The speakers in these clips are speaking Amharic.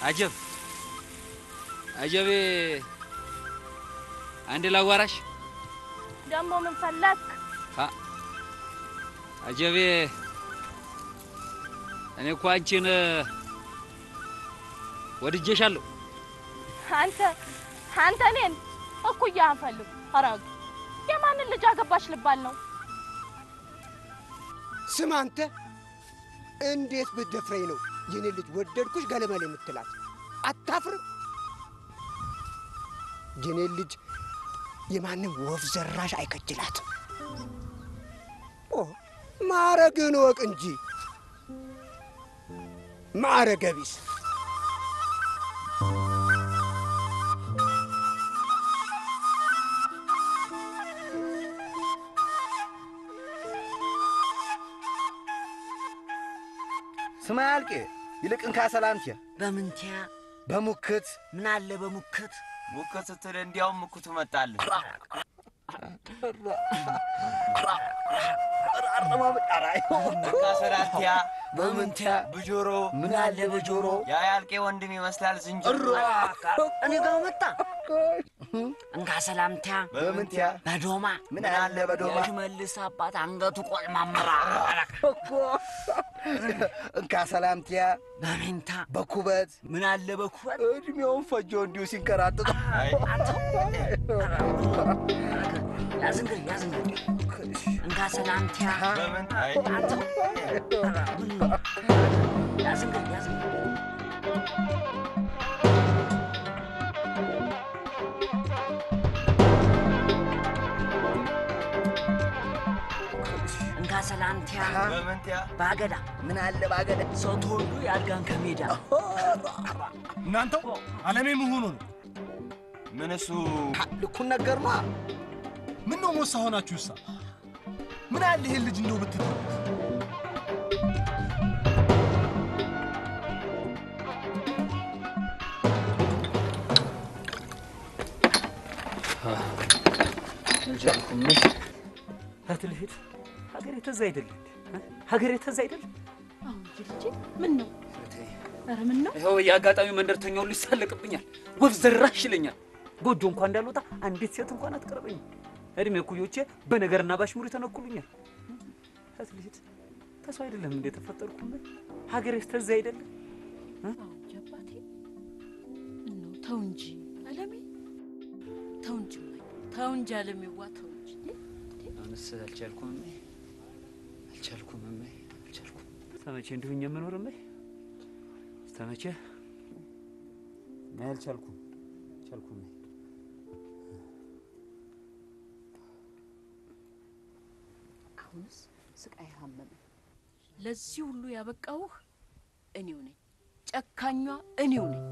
አጀብ አጀቤ፣ አንድ ላዋራሽ። ደግሞ ምን ፈለክ? አጀቤ፣ እኔ እኮ አንቺን ወድጄሻለሁ። አንተ አንተ እኔን እኩያህን ፈልግ። አራግ የማንን ልጅ አገባሽ ልባል ነው? ስም አንተ እንዴት ብትደፍረኝ ነው የኔ ልጅ ወደድኩሽ ገለመል የምትላት? አታፍርም? የኔ ልጅ የማንም ወፍ ዘራሽ አይከጅላትም። ኦ ማዕረግህን እወቅ እንጂ ማዕረገ ቢስ። ስማ ያልቄ ይልቅ እንካ ሰላምትያ በምንቲያ በሙክት ምን አለ በሙክት ሙከት ስትል እንዲያውም ምኩቱ መጣልህ። እንካ ሰላምትያ በምንቲያ ብጆሮ ምን አለ በጆሮ ያ ያልቄ ወንድም ይመስላል ዝንጀሮ። እኔ ጋር መጣ እንካ ሰላምቲያ በምንትያ በዶማ ምን አለ በዶማ የሽመልስ አባት አንገቱ ቆልማምራ እንካ ሰላምትያ በሜንታ በኩበት ምን አለ በኩበት እድሜውን ፈጆ እንዲሁ ሲንከራጥጥ ያዝንግር ያዝንግር እንካ ሰላምቲያ በምን አይ ያዝንግር ያዝንግር እንካ ሰላምቲያ በምንትያ በአገዳ ምን አለ ባገደ ሰው ተወልዶ ያድጋን ከሜዳ እናንተው አለሜ መሆኑ ነው። ምን እሱ ልኩን ነገር ማ ምን ነው ሞሳ ሆናችሁ ሳ ምን አለ ይሄን ልጅ እንደው ብትል አትልሂድ ሀገሬ ተዛ አይደል እንዴ? ሀገሬ ተዛ አይደል? አሁን ልጄ ምን ነው? ኧረ ምን ነው? ይኸው የአጋጣሚ መንደርተኛው ሊሳለቅብኛል፣ ወፍ ዘራሽ ይለኛል። ጎጆ እንኳን እንዳልወጣ አንዲት ሴት እንኳን አትቀርበኝም። እድሜ እኩዮቼ በነገርና ባሽሙር ተነኩሉኛል። አትልሂድ ተሰው አይደለም እንደ ተፈጠርኩበት ሀገሬስ ተዛ አይደለም? አዎ እንጂ አባቴ ምን ነው? ተው እንጂ አለሜ፣ ተው እንጂ እማዬ፣ ተው እንጂ አለሜዋ፣ ተው እንጂ አሁንስ አልቻልኩም እሜ፣ አልቻልኩም እሜ፣ አልቻልኩም። እስከመቼ እንዲሁኝ የምኖር እሜ? እስከመቼ? እኔ አልቻልኩም፣ አልቻልኩም እሜ። አሁንስ ስቃይ ሀመመኝ። ለዚህ ሁሉ ያበቃውህ እኔው ነኝ፣ ጨካኟ እኔው ነኝ።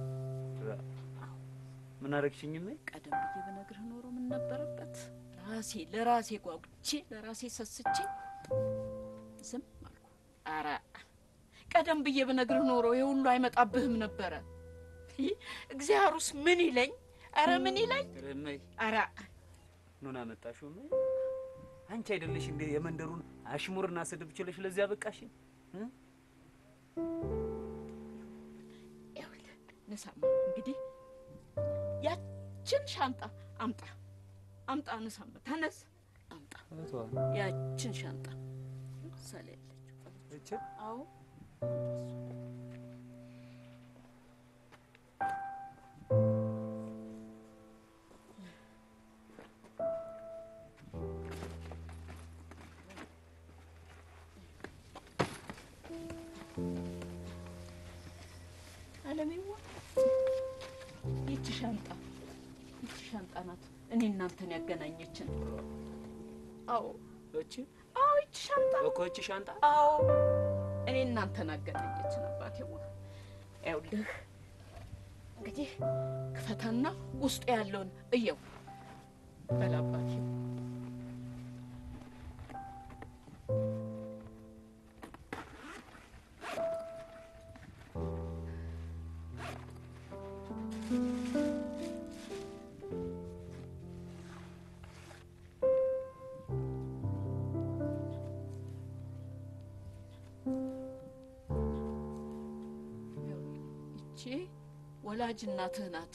ምን አረግሽኝ እሜ? ቀደም ብዬ በነግርህ ኖሮ ምን ነበረበት? ራሴ ለራሴ ጓጉቼ ለራሴ ሰስቼ ዝም አልኩ። ኧረ ቀደም ብዬ በነግርህ ኖሮ ይህ ሁሉ አይመጣብህም ነበረ። ይህ እግዚአብሔሩስ ምን ይለኝ? ኧረ ምን ይለኝ? እሜ ኧረ ኑን አመጣሽው እሜ? አንቺ አይደለሽ እንዴ የመንደሩን አሽሙርና ስድብ ችለሽ ለዚያ በቃሽኝ? ይኸውልህ ንሳማ እንግዲህ ያችን ሻንጣ አምጣ አምጣ፣ ንሳማ ተነስ፣ አምጣ ያችን ሻንጣ ምሳሌ ያለችው አዎ አለሜዋ ይቺ ሻንጣ ይቺ ሻንጣ ናት እኔ እናንተን ያገናኘችን። አዎ እቺ አዎ ይቺ ሻንጣ እኮ እቺ ሻንጣ አዎ እኔ እናንተን አገናኘችን። አባቴዋ ይኸውልህ እንግዲህ ክፈተና ውስጡ ያለውን እየው በል አባቴ። ይቺ ወላጅ እናትህ ናት።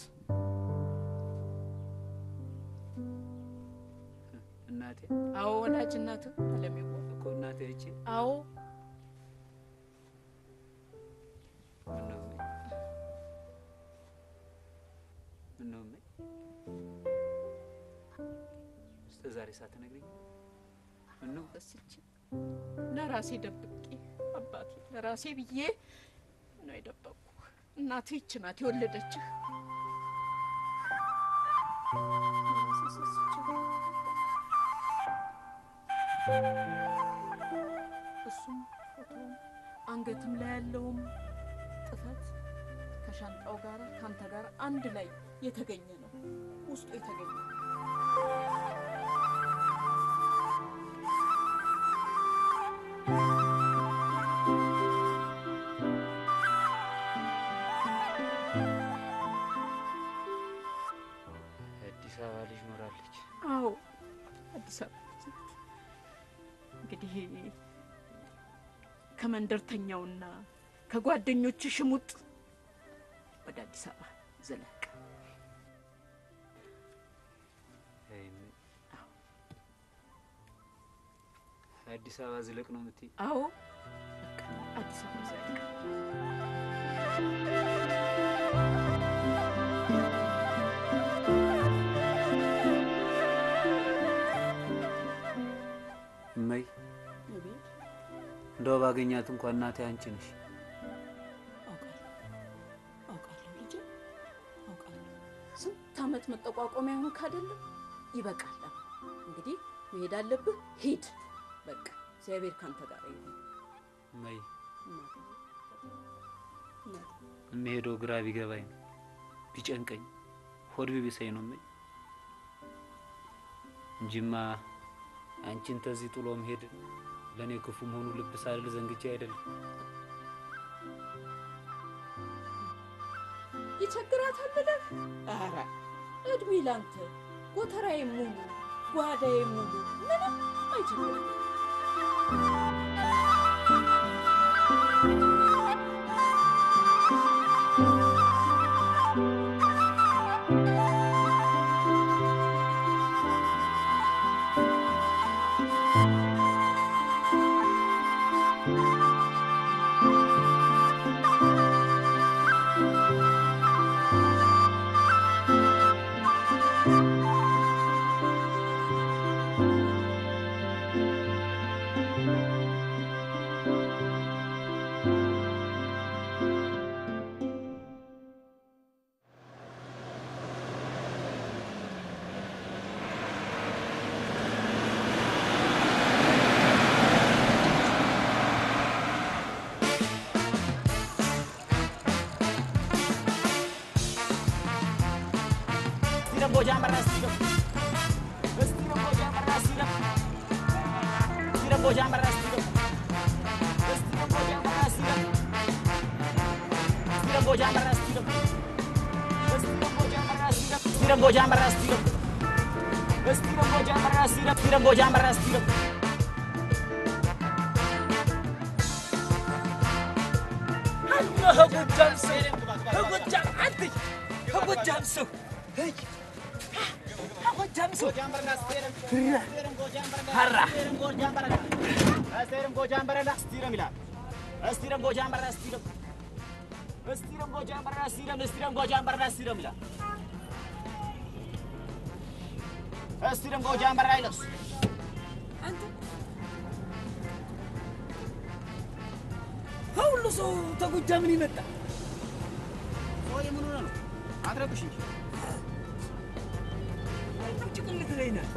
እናቴ አዎ ወላጅ እናትህ አለሜዋ። እኮ እናቴ እቺ አዎ ምነው እሜ? ምነው እሜ? እስከ ዛሬ ሳትነግሪኝ ምነው? ረስቼ ለራሴ ደብቄ አባቴ ለራሴ ብዬ ነው የደበቅኩ። እናትህ ይች ናት የወለደችህ። ለራሴ ሰስቼ እሱም ፎቶም አንገትም ላይ ያለውም ጥፈት ከሻንጣው ጋር ከአንተ ጋር አንድ ላይ የተገኘ ነው ውስጡ የተገኘ ነው። አዲስ አበባ ልጅ ኖራለች። አዎ አዲስ አበባ ልጅ ናት። እንግዲህ ከመንደርተኛውና ከጓደኞች ሽሙጥ ወደ አዲስ አበባ ዘለቅ። አይ እሜ። አዲስ አበባ ዝለቅ ነው የምትይ? አዎ በቃ አዲስ አበባ ዘለቅ። እመይ እንደው ባገኛት እንኳን እናቴ አንቺ ነሽ። አውቃለሁ ልጄ አውቃለሁ። ስንት ዓመት መጠቋቋሚያ ሆንክ አይደለም? ይበቃል። እንግዲህ መሄድ አለብህ፣ ሂድ። በቃ እግዚአብሔር ካንተ ጋር ይሁን። እመይ እናቴ፣ እናቴ። የምሄደው ግራ ቢገባኝ ነው ቢጨንቀኝ ሆድ ቢብሰኝ ነው እመይ እንጂማ አንቺን ተዚህ ጥሎ መሄድ ለእኔ ክፉ መሆኑ ልብ ሳልል ዘንግቼ አይደለም። ይቸግራታል ብለህ ኧረ እድሜ ላንተ ጎተራዬ ሙሉ ጓዳዬ ሙሉ ምንም አይቸግርም። ከጎጃም ሰው ከጎጃም አንተ ከጎጃም ሰው ሄይ ከጎጃም ሰው ሀራ አንተ ከሁሉ ሰው ተጎጃም ምን ይመጣ አትረብሽ እንጂ ጭቅልት ላይ ናት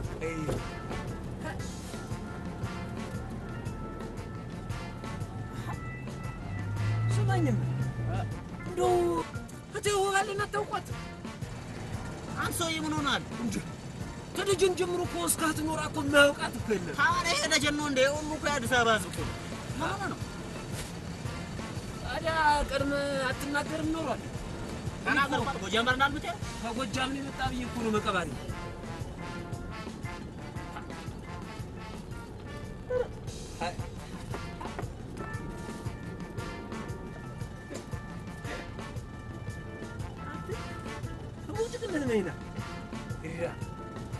ስማኝም እንደው እቴ ውሃልን አታውቋት አንተ ሰውዬ ምን ሆናል? እንጂ ከልጅን ጀምሮ እኮ እስካትኖራ እኮ የማያውቃት እኮ የለም ታዲያ ይሄ ደጀን ነው እንደ ሁሉ እኮ የአዲስ አበባ ህዝብ እኮ ነው። ምን ሆነ ነው? ታዲያ ቀድመ አትናገርም ኖሯል ተናገርኳት። ጎጃም በርናል ብቻ ከጎጃም ነው የመጣ ብዬ እኮ ነው መቀባሪ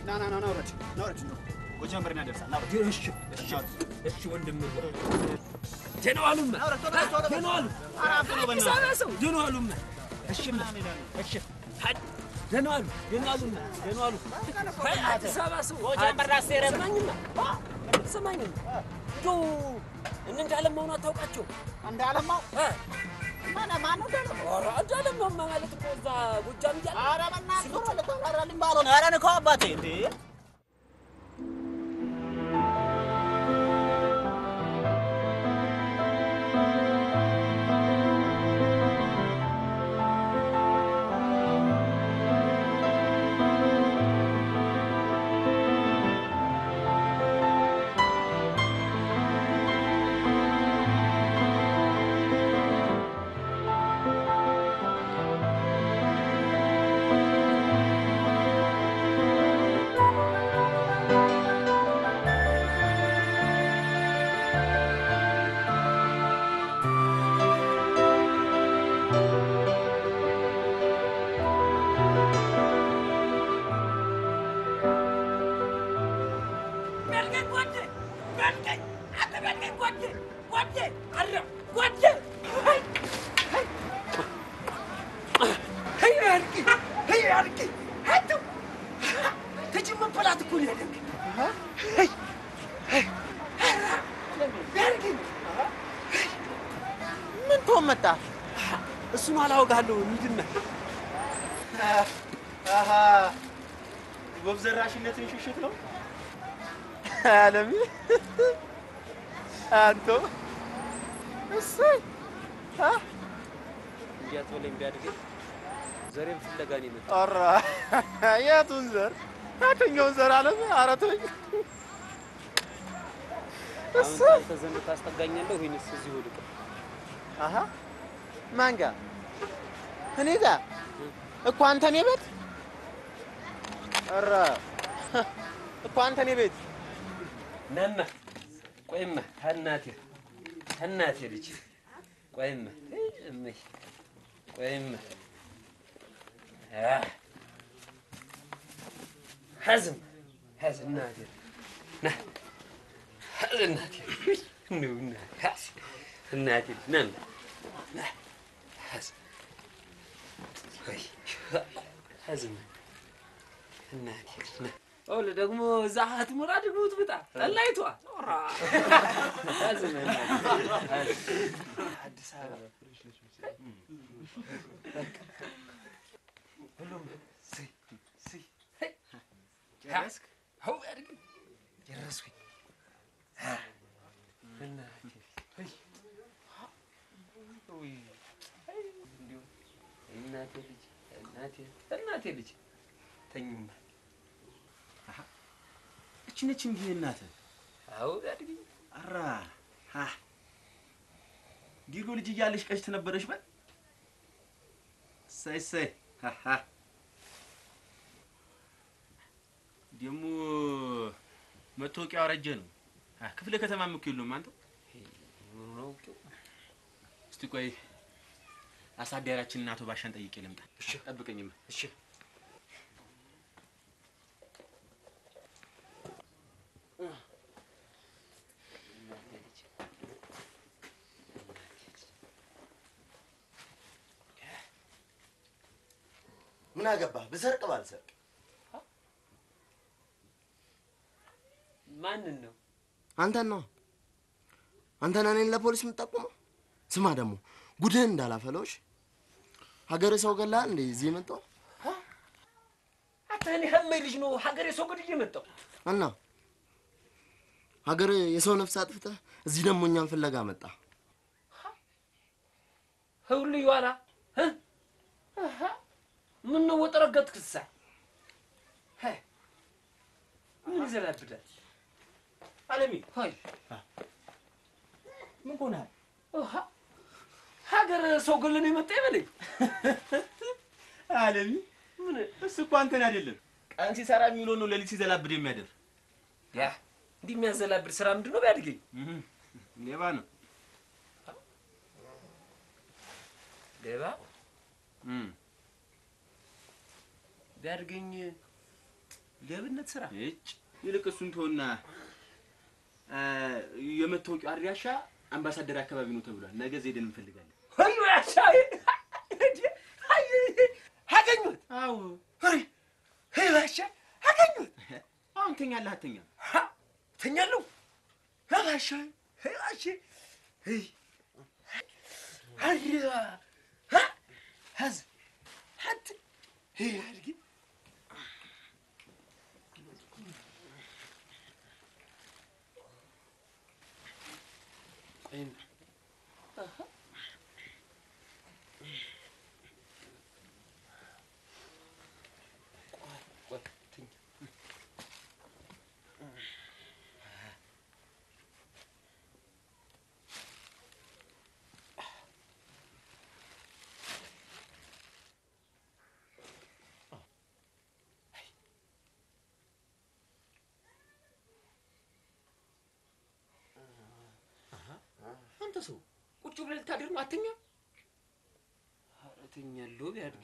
ና ና ና ና ውረድ ና ውረድ ጎጃም በርና ደርሳ ና ውረድ እሺ እሺ እሺ ወንድም ደህና ዋሉማ ደህና ዋሉ አዲስ አበባ ሰው ደህና ዋሉማ እሺማ እሺ ሀድ ደህና ዋሉ ደህና ዋሉማ ደህና ዋሉ አይ አዲስ አበባ ሰው ጎጃም በርና ሴረ ስማኝማ ስማኝማ ዶ እንዳለማው ነው አታውቃቸው እንዳለማው እ ማነ ማነው እንዳለማው? ኧረ እንዳለማውማ ማለት እኮ እዛ ጎጃም እያለ ኧረ በእናትህ ቶሎ ልታብራራልኝ ባልሆነ ኧረ ንካው አባቴ እንዴ ምን ትሆን መጣ? እሱን አላወጋለሁ ምንድን ነው ወፍ ዘራሽነትን ሽሽት ነው አለሚ አንቶ እሰይ እንዲያት በለኝ ቢያድገኝ ዘሬም ፍለጋ ነው የመጣው ኧረ የቱን ዘር የትኛውን ዘር አለሚ ኧረ ተወኝ አሁን እሰይ አንተ ዘንድ ታስጠጋኛለህ ወይንስ እዚሁ ልቅ አሀ ማን ጋር እኔ ጋር እኮ አንተ እኔ ቤት ኧረ እኮ አንተ እኔ ቤት ናማ ቆይማ ከእናቴ ከእናቴ ልጅ ቆይማ እመይ ቆይማ አህ ሐዝም ሐዝ እናቴ ና ሐዝ እናቴ ነው እና ሐዝ እናቴ ናማ ና ሐዝ ወይ ሐዝም እናቴ ና ኦለ ደግሞ እዛ ሀትሙራ ድግሙት ብጣ ጠላይቷ ሐዝም አዲስ አበባ ሁሉም ስይ ስይ ጨረስክ? አዎ አድርግ ጨረስኩኝ። እናቴ አይ ውይ አይ እንዲሁ እናቴ ልጅ እናቴ እናቴ ልጅ ተኝማ እቺ ነች እንዲህ እናትህ አዎ አድርግ አራ ሀ ዲርጎ ልጅ እያለሽ ቀሽት ነበረሽ በል እሰይ እሰይ ሀ ደግሞ መታወቂያው አረጀ ነው አ፣ ክፍለ ከተማም እኮ የለውም አንተው ምኑ ነው አውቄው እስቲ ቆይ አሳዳሪያችንን አቶ ባሻን ጠይቄ ልምጣ ጠብቀኝማ እሺ ምን አገባህ? ብሰርቅ ባልሰርቅ ማንን ነው አንተን ነው አንተን እኔን ለፖሊስ የምጠቁመው? ስማ ደግሞ ጉድህን እንዳላፈለውሽ ሀገር ሰው ገላ እንዴ እዚህ የመጣው አንተ እኔ ሀመይ ልጅ ነው ሀገሬ ሰው ገድዬ መጣሁ እና ሀገር የሰው ነፍስ አጥፍተህ እዚህ ደግሞ እኛን ፍለጋ መጣ። ህውል ይዋላ ምን ነው ወጠረገት ክሳ ምን ይዘላብዳል አለሚ ሀይ ምን ሆነሃል? ሀገር ሰው ገለን የመጣ ይበለኝ አለሚ ምን እሱ እኮ አንተን አይደለም ቀን ሲሰራ የሚውለው ነው ሌሊት ሲዘላብድ የሚያደር ያ እንዲህ የሚያዘላብድ ስራ ምንድን ነው ቢያድገኝ ሌባ ነው ሌባ እም። ቢያድገኝ ሌብነት ስራ እጭ ይልቅ እሱን ተውና አ፣ የመታወቂያው አድራሻ አምባሳደር አካባቢ ነው ተብሏል። ነገ ዜደን እንፈልጋለን። አዩ ያሻ አገኙት። አዎ ሄይ ባሻ አገኙት። አሁን ተኛለህ አተኛም? ተኛለሁ። ባሻ ሄይ ባሻ ሄይ አሪያ ሀዝ ሀት ሄይ አድርጊ አንተ ሰው ቁጭ ብለህ ልታድር ነው? አተኛም? ኧረ እተኛለሁ ቢያድግ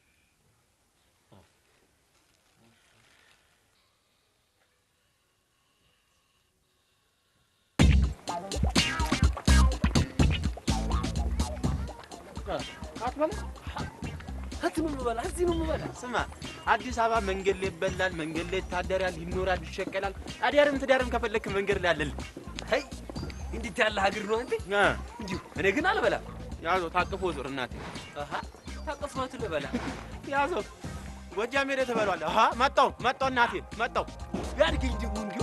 እት ነው የምበላ፣ እዚህ ነው የምበላ። ስማ አዲስ አበባ መንገድ ላይ ይበላል፣ መንገድ ላይ ይታደራል፣ ይኖራል፣ ይሸቀላል። አዲያርም ትዳርም ከፈለክ መንገድ ላይ አለልህ። አይ እንዴት ያለ ሀገር ነው አንተ! አ፣ እንዲሁ እኔ ግን አልበላም። ያዘው ታቅፎ ዞር እናቴ አሃ ታቀፍማት ልበላ ያዘው ጎጃም ሄደህ ትበላለህ። አሃ መጣሁ መጣሁ እናቴ መጣሁ። ቢያድግኝ ደግሞ እንዲሁ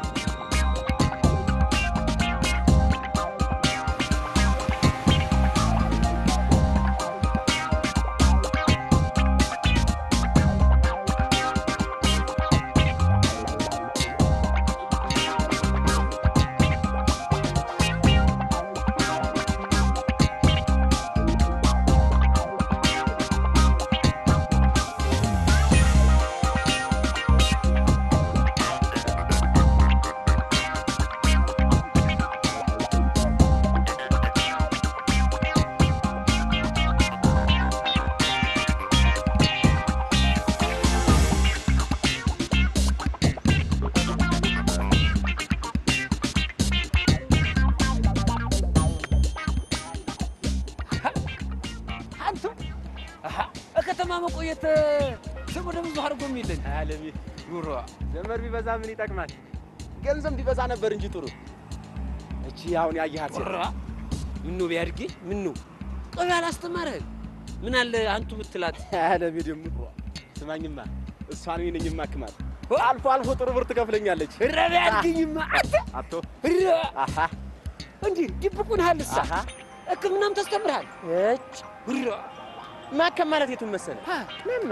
አንተ አሃ ከተማ መቆየት ስሙ ደግሞ አድርጎ የሚልን አለሚ ጉሮ ዘመድ ቢበዛ ምን ይጠቅማል? ገንዘብ ቢበዛ ነበር እንጂ ጥሩ። እቺ አሁን ያየሃት ሴት ራ ምኑ ቢያድግ ምኑ ቆይ አላስተማረህም? ምን አለ አንቱ ብትላት አለሚ ደግሞ ስማኝማ፣ እሷን እኔ ነኝ የማክማት። አልፎ አልፎ ጥሩ ብር ትከፍለኛለች። ኧረ ቢያድግኝማ አንተ አቶ ኧረ አሃ እንዲህ ድብቁን ሀልሳ አሃ ሕክምናም ተስተምርሃል እጭ ኧረ ማከም ማለት የቱን መሰለህ? ሀ ምንማ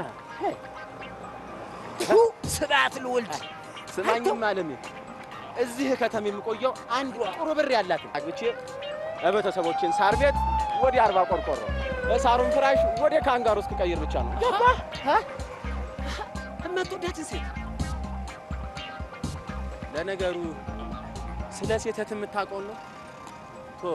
ቱ ስርዓት ልወልድ ስማኝማ አለሚ፣ እዚህ ከተማ የምቆየው አንድ ጥሩ ብር ያላት አግብቼ ቤተሰቦችን ሳር ቤት ወደ አርባ ቆርቆሮ ሳሩን ፍራሽ ወደ ካንጋሩ እስክቀይር ብቻ ነው። ገባህ? የማትወዳትን ሴት ለነገሩ ስለ ሴተት የምታውቀው ነው ቶ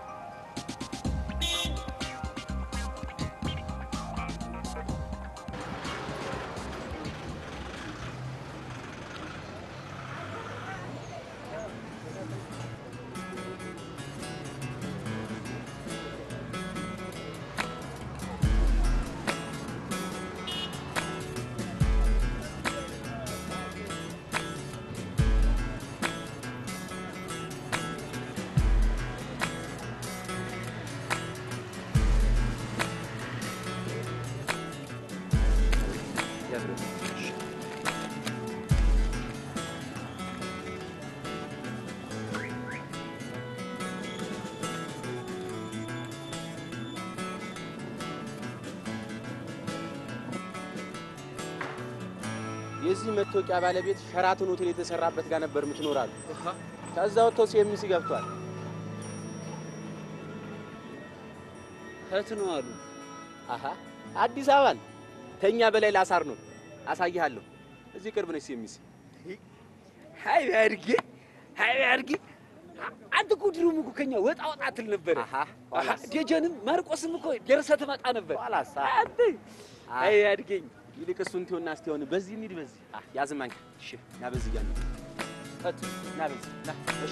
የዚህ መታወቂያ ባለቤት ሸራተን ሆቴል የተሰራበት ጋር ነበር የምትኖራሉ። ከዛ ወጥቶ ሲኤምሲ ገብቷል። እህት ነው አሉ አሃ አዲስ አበባን ተኛ በላይ ላሳር ነው። አሳይሃለሁ። እዚህ ቅርብ ነች ሲኤምሲ። ሀይ ቢያድግ ሀይ ቢያድግ አንተ እኮ ድሮም እኮ ከኛ ወጣ ወጣ ትል ነበር። አሃ ደጀንም ማርቆስም እኮ ደርሰህ ትመጣ ነበር። ኋላሳ አንተ ሀይ ቢያድገኝ ይልቅ እሱን ትሆና እስቲ ሆነ በዚህ እንሂድ። በዚህ አ ያዝማኝ። እሺ ና በዚህ ጋር እት ና በዚህ ና እሺ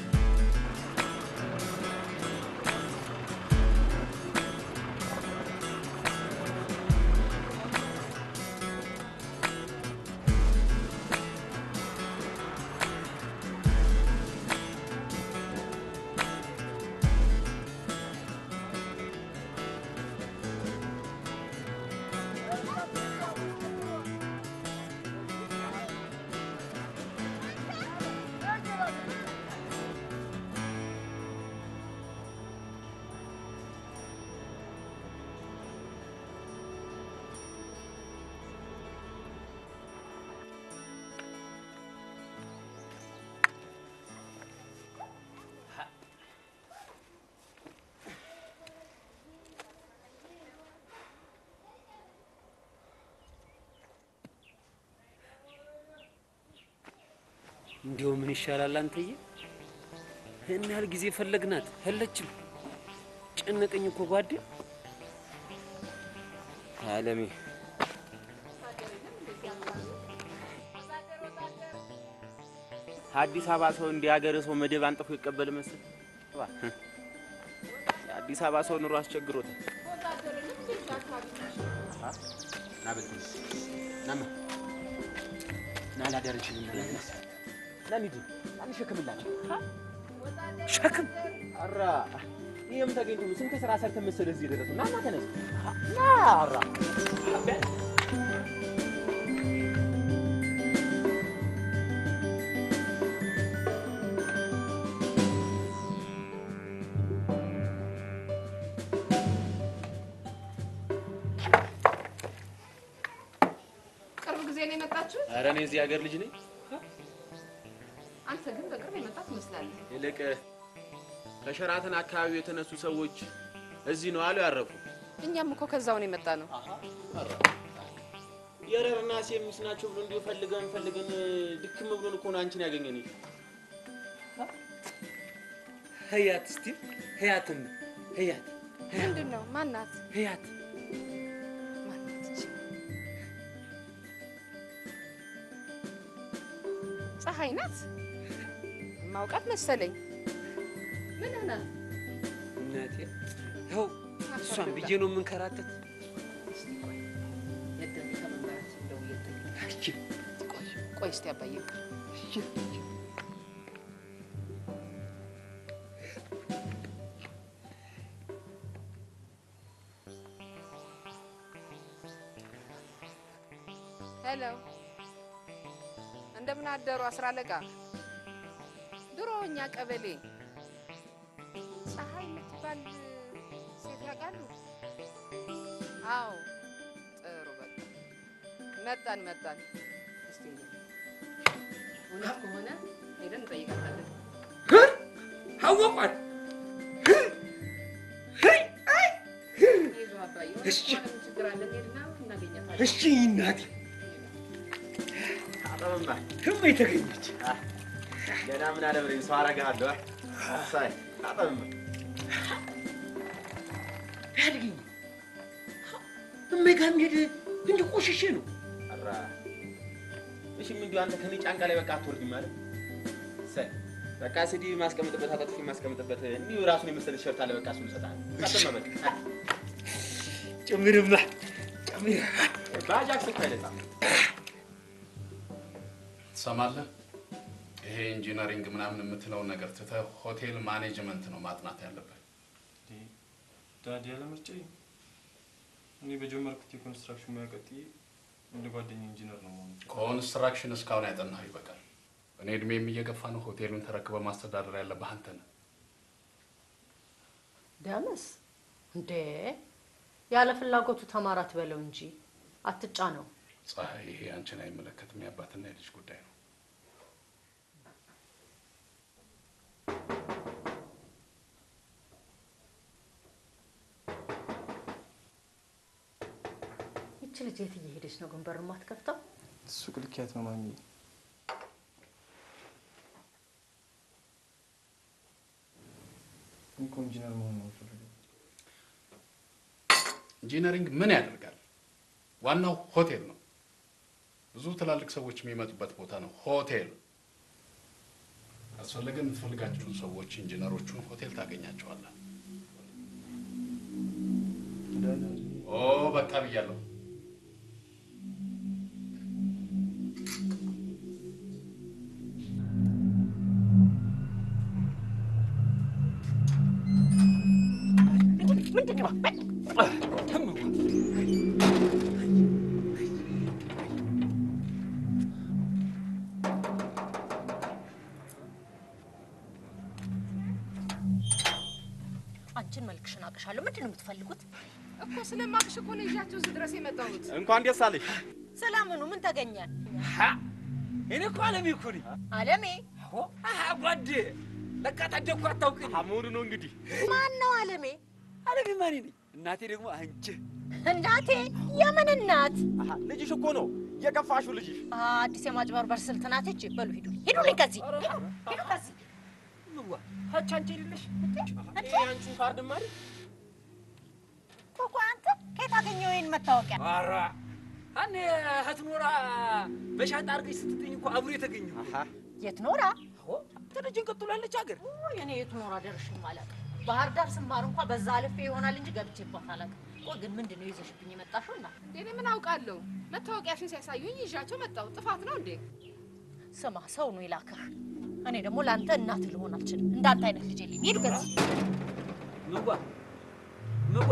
እንዲያው ምን ይሻላል አንተዬ? ይህን ያህል ጊዜ ፈለግናት የለችም። ጨነቀኝ እኮ ጓዴ። አለሜ አዲስ አበባ ሰው እንዲህ ሀገር ሰው መደብ አንጥፎ ይቀበል መስል የአዲስ አበባ ሰው ኑሮ አስቸግሮታል። ና በዚህ ናማ ና ላደርችልኝ ና እንሂድ ና እንሸክምላቸው ሸክም አራ ይህም ተገኝቶ ነው። ስንት ስራ ሰርተን መሰለህ እዚህ የደረስነው። ና ና ተነስ ና አራ ቅርብ ጊዜ ነው የመጣችሁት? ኧረ እኔ እዚህ ሀገር ልጅ ነኝ። አንተ ግን በቅርብ የመጣ ትመስላለህ። ይልቅ ከሸራተን አካባቢ የተነሱ ሰዎች እዚህ ነው አሉ ያረፉ። እኛም እኮ ከዛው ነው የመጣ ነው። የረርና ሴሚስ ናቸው ብሎ እንዲሁ ፈልገን ፈልገን ድክም ብሎን እኮ ነው አንቺን ያገኘን። ህያት እስቲ ህያትን ህያት ምንድን ነው? ማናት? ህያት ማናት? እቺ? ፀሐይ ናት። ማውቃት መሰለኝ። ምን ናት? እናቴ ይኸው እሷን ብዬ ነው የምንከራተት። ቆይ እስቲ አባዬ ሄሎ፣ እንደምን አደሩ አስራ አለቃ። ድሮ እኛ ቀበሌ ፀሐይ የምትባል ሴት ያውቃሉ? አዎ፣ ጥሩ በቃ መጣን መጣን። እስቲ እውነት ከሆነ ሄደን እንጠይቃታለን። አወቋል። ይዞ አባዬ፣ እውነት እሺ። ከሆነ ምን ችግር አለ? እንሄድና እናገኛታለን። እሺ እናቴ አጠመማ ህማ የተገኘች ገና ምን አለ ብለኝ ሰው አረግሃለሁ። ሳይ አጠመማ ያድግኝ እሜጋ ሄድ እንዲ ቆሽሼ ነው አራ እሺ፣ ምን እንዲሁ አንተ ከኔ ጫንቃ ላይ በቃ አትወርድም ማለት ሳይ በቃ ስዲ ማስቀምጥበት አጣጥፊ ማስቀምጥበት እንዲሁ ራሱን የመሰለ ቲሸርት አለ። በቃ እሱን እሰጥሃለሁ። አጠመማ በቃ ጭምርማ ጭምር ባጃክስ እኮ አይነጻም። ትሰማለህ? ይሄ ኢንጂነሪንግ ምናምን የምትለውን ነገር ትተህ ሆቴል ማኔጅመንት ነው ማጥናት ያለብህ። ዳዲ ያለ ምርጫ እኔ በጀመርኩት የኮንስትራክሽን ሙያ ቀጥዬ እንደ ጓደኛ ኢንጂነር ነው መሆኑ። ኮንስትራክሽን እስካሁን ያጠናህ ይበቃል። እኔ እድሜም እየገፋ ነው። ሆቴሉን ተረክበህ ማስተዳደር ያለብህ አንተ ነህ። ደምስ እንዴ ያለ ፍላጎቱ ተማራት በለው እንጂ አትጫ ነው። ፀሐይ፣ ይሄ አንቺን አይመለከትም። የአባትና የልጅ ጉዳይ ነው። ይቺ ልጅ የት እየሄደች ነው ግን በር የማትከፍተው? ሱቅ ልኪያት ነው ማሚ። እኔ እኮ ኢንጂነር መሆን ነው የምፈልገው። ኢንጂነሪንግ ምን ያደርጋል? ዋናው ሆቴል ነው። ብዙ ትላልቅ ሰዎች የሚመጡበት ቦታ ነው ሆቴል። አስፈለገ የምትፈልጋቸውን ሰዎች ኢንጂነሮቹን ሆቴል ታገኛቸዋለህ። ኦ በቃ ብያለሁ። አንቺን መልክሽን አውቅሻለሁ። ምንድን ነው የምትፈልጉት? እኮ ስለማቅሽ እኮ ነው ይዣቸው እዚህ ድረስ የመጣሁት። እንኳን ደስ አለሽ። ሰላምኑ ምን ተገኘ? እኔ እኮ አለሜ እኮ ነኝ። አለሜ አሀ ጓዴ፣ ለካ ታደግኩ አታውቅኝ። መሆኑ ነው እንግዲህ። ማን ነው አለሜ? አለሜ ማን ነኝ? እናቴ ደግሞ አንቺ። እናቴ? የምን እናት? ልጅሽ እኮ ነው የከፋሹ ልጅሽ። አዲስ የማጭበርበር ስልት ናት። እቺ በሉ ሂዱ፣ ሂዱልኝ ከዚህ ሂዱ ከዚህ ምዋ ሀች አንቺ የሌለሽ አንቺን ካርድ ማሪ ኮኮ አንተ ከየት አገኘው ይሄን መታወቂያ? ኧረ እኔ እህት ኖራ በሻንጣ አድርገሽ ስትጥኝ እኮ አብሮ የተገኘው የት ኖራ? ትልጅን ቀጥላለች ሀገር እኔ የት ኖራ ደርሼም አላውቅም። ባህር ዳር ስማር እንኳ በዛ አልፌ ይሆናል እንጂ ገብቼባት አላውቅም። ቆይ ግን ምንድን ነው ይዘሽብኝ የመጣሽው? እና እንዴ እኔ ምን አውቃለሁ? መታወቂያሽን ሲያሳዩኝ ይዣቸው መጣሁ። ጥፋት ነው እንዴ? ስማ፣ ሰው ነው የላከህ። እኔ ደግሞ ለአንተ እናት ልሆን አልችልም። እንዳንተ አይነት ልጅ የለኝም። ሂዱ ከዚህ ምዋ ምዋ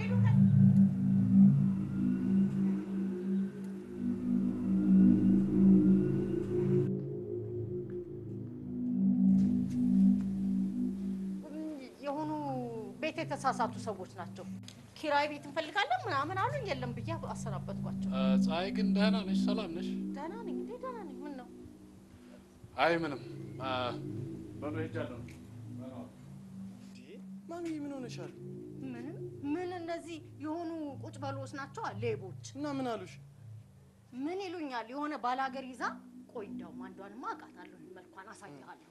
የሆኑ ቤት የተሳሳቱ ሰዎች ናቸው። ኪራይ ቤት እንፈልጋለን ምናምን አሉኝ። የለም ብዬ አሰናበትኳቸው። ፀሐይ ግን ደህና ነሽ? ሰላም ነሽ? ደህና ነኝ እንዴ? ደህና ነኝ። ምን ነው? አይ ምንም። በሉ ሄጃለሁ። ማሚ ምን ሆነሻል? ምንም ምን እነዚህ የሆኑ ቁጭ በሎች ናቸው ሌቦች። እና ምን አሉሽ? ምን ይሉኛል? የሆነ ባላገር ይዛ ቆይ፣ እንደውም አንዷንማ አውቃታለሁ። መልኳን አሳይሃለሁ።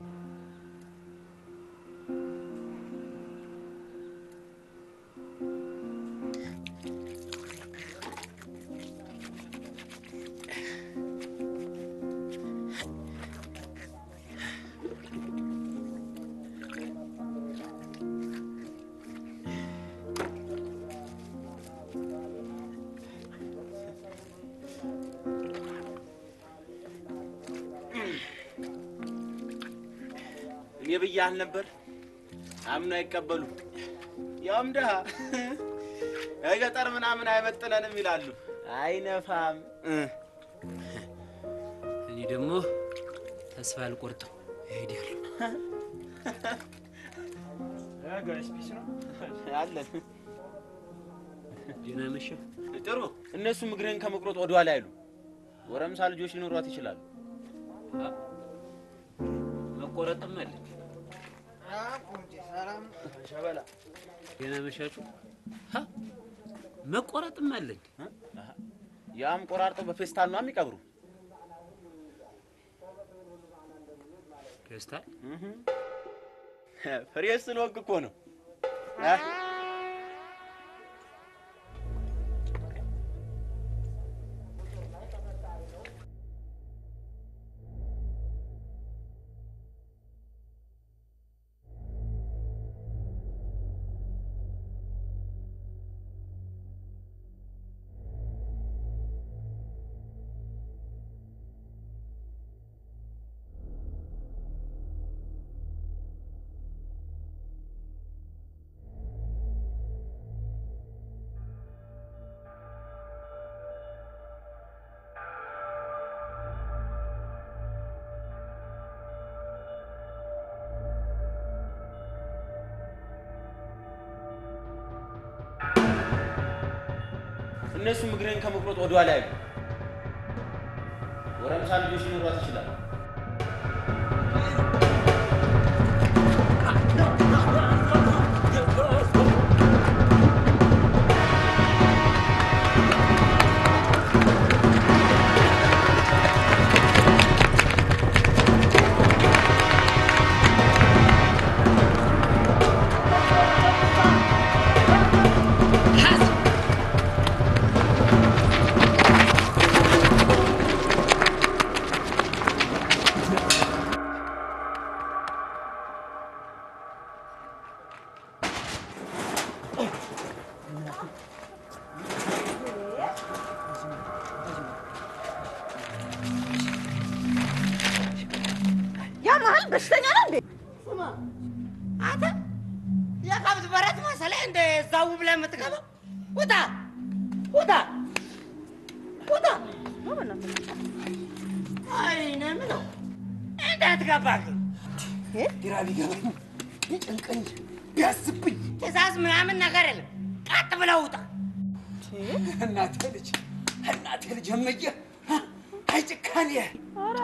እኔ ብያህል ነበር። አምኖ አይቀበሉ ያውም ድሀ ገጠር ምናምን አይመጥነንም ይላሉ። አይነፋም። እኔ ደግሞ ተስፋ አልቆርጥም እሄዳለሁ። አለን ደህና መሸህ። ጥሩ። እነሱም እግርህን ከመቁረጥ ወደኋላ አይሉ። ጎረምሳ ልጆች ሊኖሯት ይችላሉ። መቆረጥም አለኝ። ሸበላ ደህና መሻችሁ። ሀ፣ መቆረጥም አለኝ። ያም ቆራርጠው በፌስታል ነው የሚቀብሩ። ፌስታል ፍሬ ስለወቅ እኮ ነው። እነሱም እግርህን ከመቁረጥ ወደኋላ አይሉ። ጎረምሳ ልጆች ሊኖሯት ይችላሉ። ሀ ያ መሀል በሽተኛ ነው እንዴ? ስማ አንተ የከብት በረት መሰለህ እንደ እዛው ብለህ የምትገባው? ውጣ ውጣ ውጣ! አይ እኔ የምለው እንዴት ገባህ? ግራ ቢገባኝ ቢጨንቀኝ ቢያስብኝ ትእዛዝ ምናምን ነገር የለም። ቀጥ ብለህ ውጣ። እናቴ ልጅ እናቴ ልጅ እመዬ አይ ጭካኔ ኧረ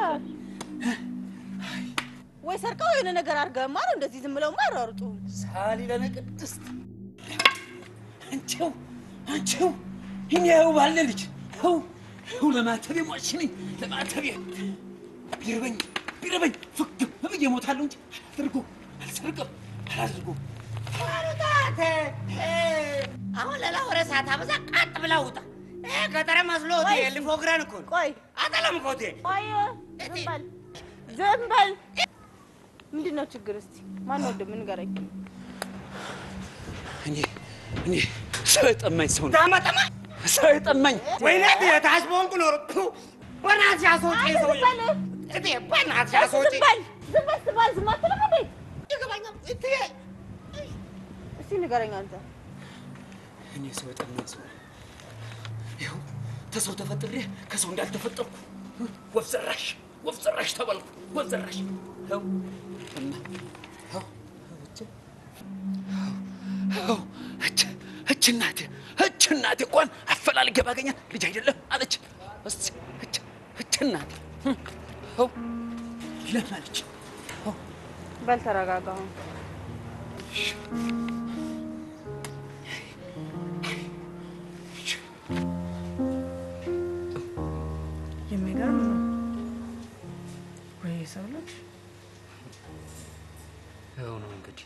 ወይ ሰርቀው የሆነ ነገር አድርገህማ ነው እንደዚህ ዝም ብለውማ አይሯሩጡ። ሳሊ ለነ ቅድስት አንቺው አንቺው እኔው ባለ ልጅ ው ው ለማተቤ ሟች ነኝ ለማተቤ ቢርበኝ ቢርበኝ ፍግም ብዬ እሞታለሁ እንጂ አላደርጎ አልሰርቅም አላደርጎ አሩታት አሁን ሌላ ወሬ ሳታበዛ ቀጥ ብለህ ውጣ። ይሄ ገጠር መስሎት ቆይ። ሊፎግረን እኮ ነው። ቆይ አጠለም እኮ እቴ። ቆይ ዝም በል ዝም በል። ምንድን ነው ችግር? እስቲ ማን ወንድም ንገረኝ። እኔ እኔ ሰው የጠማኝ ሰው ነው ዳመጠማ ሰው የጠማኝ ወይኔ የታች በሆንኩ ኖሮ ፑ፣ በእናትሽ አስወጪኝ ሰውዬ። እቴ በእናትሽ አስወጪኝ። ዝም በል ዝም በል ስትባል ዝም አትልም እንዴ? ይገባኛል እቴ። እስቲ ንገረኝ አንተ። እኔ ሰው የጠማኝ ሰው ነኝ። ይኸው ተሰው ተፈጥሬ ከሰው እንዳልተፈጠርኩ ወፍ ዘራሽ ወፍ ዘራሽ ተባልኩ። ወፍ ዘራሽ ይኸው እና ይኸው እች ይኸው እች እች እናቴ እች እናቴ እንኳን አፈላልጌ ባገኛት ልጅ አይደለም አለች። እስኪ እች እች እናቴ ይኸው ለማለች በል ተረጋጋ አሁን። የሚገርም ነው ወይ ሰው ልጅ ይኸው ነው እንግዲህ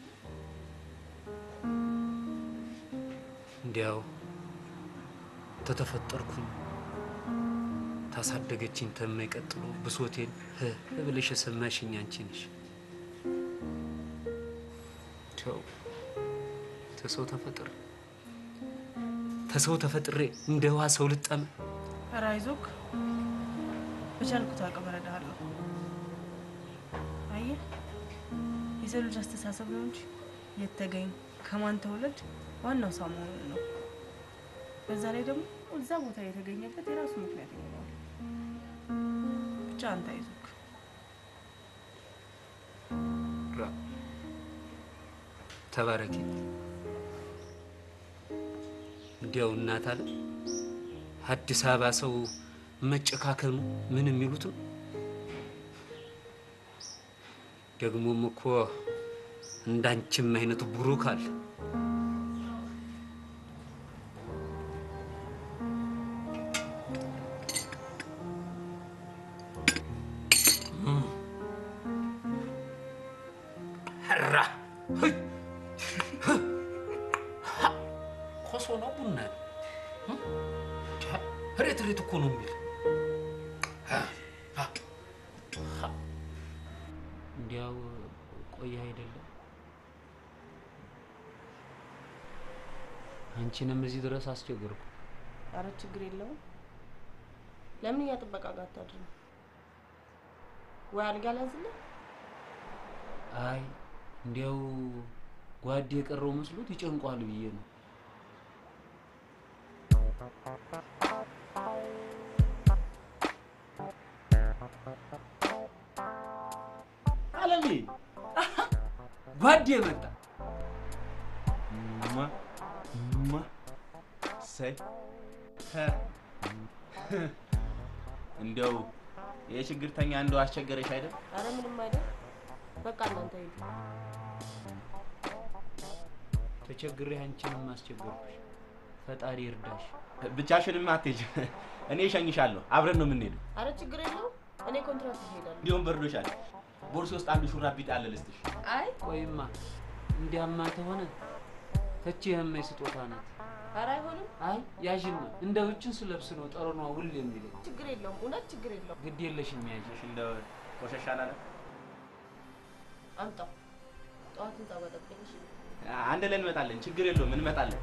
እንዲያው ተተፈጠርኩኝ ታሳደገችኝ ተማይቀጥሎ ብሶቴን ህ ብለሽ የሰማሽኝ አንቺ ነሽ። ተው ተሰው ተፈጥሬ ተሰው ተፈጥሬ እንደ ውሃ ሰው ልጠመ ኧረ አይዞህ በቻልኩት አቅም እረዳሃለሁ። አየህ የሰው ልጅ አስተሳሰብ ነው እንጂ የት ተገኝ ከማን ተወለድ ዋናው ሰው መሆኑ ነው። በዛ ላይ ደግሞ እዛ ቦታ የተገኘበት የራሱ ምክንያት ይኖረዋል። ብቻ አንተ አይዞህ። ራ ተባረኪ። እንዲያው እናት አለ አዲስ አበባ ሰው መጨካከኑ ምን የሚሉት ነው። ደግሞም እኮ እንዳንቺም አይነት ቡሩክ አለ። ራ ኮሶ ነው ቡና ነው? ሬት ሬት እኮ ነው የሚል እንዲያው ቆየ አይደለም አንቺንም እዚህ ድረስ አስቸገርኩ። ኧረ ችግር የለውም። ለምን እኛ ጥበቃ ጋር አታድርም? ወይ አልጋ ላዝልህ? አይ እንዲያው ጓድ የቀረው መስሎት ይጨንቋል ብዬ ነው። አለሚ ጓዴ መጣ። ማ ማ ሰይ እንዲያው የችግርተኛ እንደው አስቸገረሽ አይደል? ኧረ ምንም አይደል። በቃ እናንተ ሂዱ። ተቸግሬ አንቺንም አስቸገርኩሽ። ፈጣሪ እርዳሽ። ብቻሽንም አትሄጂም። እኔ እሸኝሻለሁ። አብረን ነው የምንሄደው። ኧረ ችግር የለውም። እኔ ኮንትራት እሄዳለሁ። እንዲሁም በርዶሻል። ቦርሴ ውስጥ አንድ ሹራብ ቢጤ አለ ልስጥሽ። አይ ቆይማ እንዲያማ ከሆነ ተቺ የማይ ስጦታ ናት። ኧረ አይሆንም። አይ ያዥማ እንደ ውጭን ስለብስ ነው ጠረኗ ውል የሚለኝ። ችግር የለውም። እውነት ችግር የለውም። ግድ የለሽም ያዥሽ። እንደ ቆሸሽ አላለ አምጣው። ጠዋት ህንጻ በጠብቀኝ። እሺ? አንድ ላይ እንመጣለን። ችግር የለውም እንመጣለን።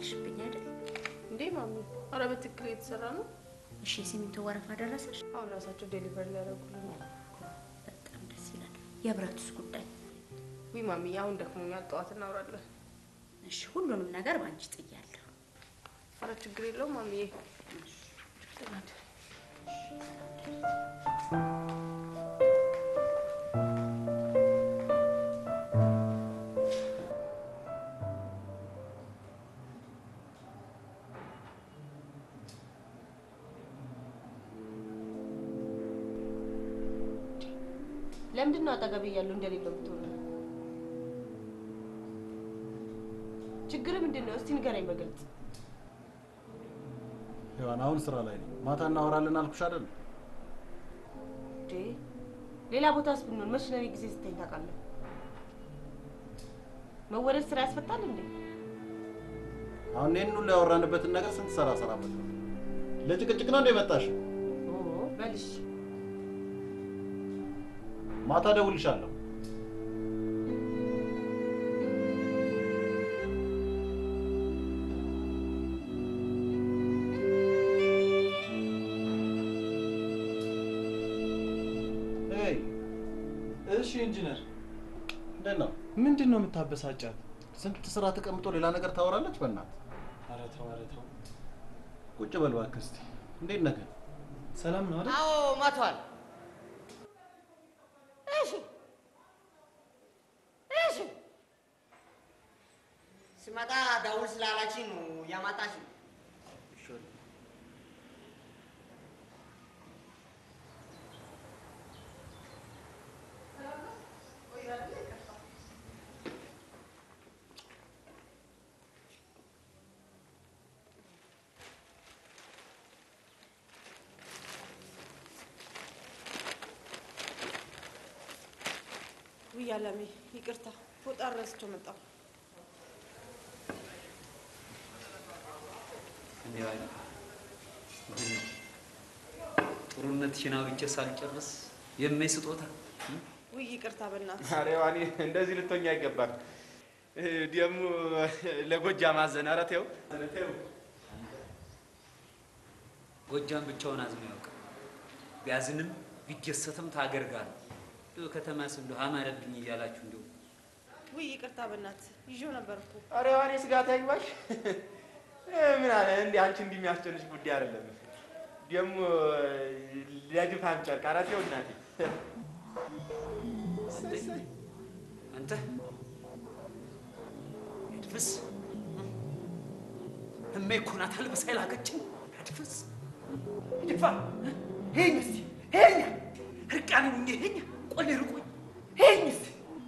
አልሽብኝ አይደል? እንዴ ማሚ፣ ኧረ በትክክል እየተሰራ ነው። እሺ የሲሚንቶ ወረፋ ደረሰሽ? አሁን ራሳቸው ዴሊቨሪ ሊያደርጉልን ነው። በጣም ደስ ይላል። የብረቱስ ጉዳይ? ዊ ማሚ፣ አሁን ደክሞኛል። ጠዋት እናውራለን። እሺ ሁሉንም ነገር በአንቺ ጥያለሁ። ኧረ ችግር የለውም ማሚዬ። ለምንድን ነው አጠገቤ እያለሁ እንደሌለው የምትሆነው? ችግር ምንድን ነው? እስቲ ንገረኝ በግልጽ። ሔዋን አሁን ስራ ላይ ነው። ማታ እናወራለን አልኩሽ አይደል? እንዴ ሌላ ቦታስ ብንሆን መች ለኔ ጊዜ ስተኝ ታውቃለህ? መወደድ ስራ ያስፈታል እንዴ? አሁን ይህን ሁሉ ያወራንበትን ነገር ስንት ሰራ ሰራበት ነው። ለጭቅጭቅ ነው እንደ መጣሽ? ኦ በልሽ ማታ እደውልልሻለሁ። ሄይ፣ እሺ ኢንጂነር፣ እንዴት ነው? ምንድን ነው የምታበሳጫት? ስንት ስራ ተቀምጦ ሌላ ነገር ታወራለች። በእናት ኧረ ተው፣ ኧረ ተው። ቁጭ በል እባክህ እስኪ። እንዴት ነህ ግን? ሰላም ነው አይደል? አዎ ማቷል። እሺ እሺ። ስመጣ ደውል ስላላችኝ ነው ያማጣሽ። ውይ አለሜ፣ ይቅርታ ፎጣ ረስቼው መጣሁ። እንዲህ አይነት ጥሩነትሽን አውቄ ሳልጨርስ የማይ ስጦታ ውይ ይቅርታ በእናትህ። ኧረ ዋኔ እንደዚህ ልትሆኝ አይገባም። ደግሞ ለጎጃም አዘን። ኧረ ተይው ተይው። ጎጃም ብቻውን አዝኖ ያውቅ ቢያዝንም ቢደሰትም ታገር ጋር ነው። እንደው ከተማስ እንደው አማረብኝ እያላችሁ እንደው ውይ ይቅርታ በእናትህ ይዤው ነበር እኮ። ኧረ ዋኔ ስጋት አይግባሽ። ምን አለ እንዲህ አንቺ እንዲህ የሚያስጨንሽ ጉዳይ አይደለም። ደግሞ ለድፋም ጨርቅ። ኧረ ተይው እናቴ። አንተ እድፍስ እሜ እኮ ናት አልብሳ የላከችኝ። እድፍስ ይድፋ ሄኝ እስቲ ሄኛ እርቃን ሁኜ ሄኛ ቆሌ ርቆኝ ሄኝ እስቲ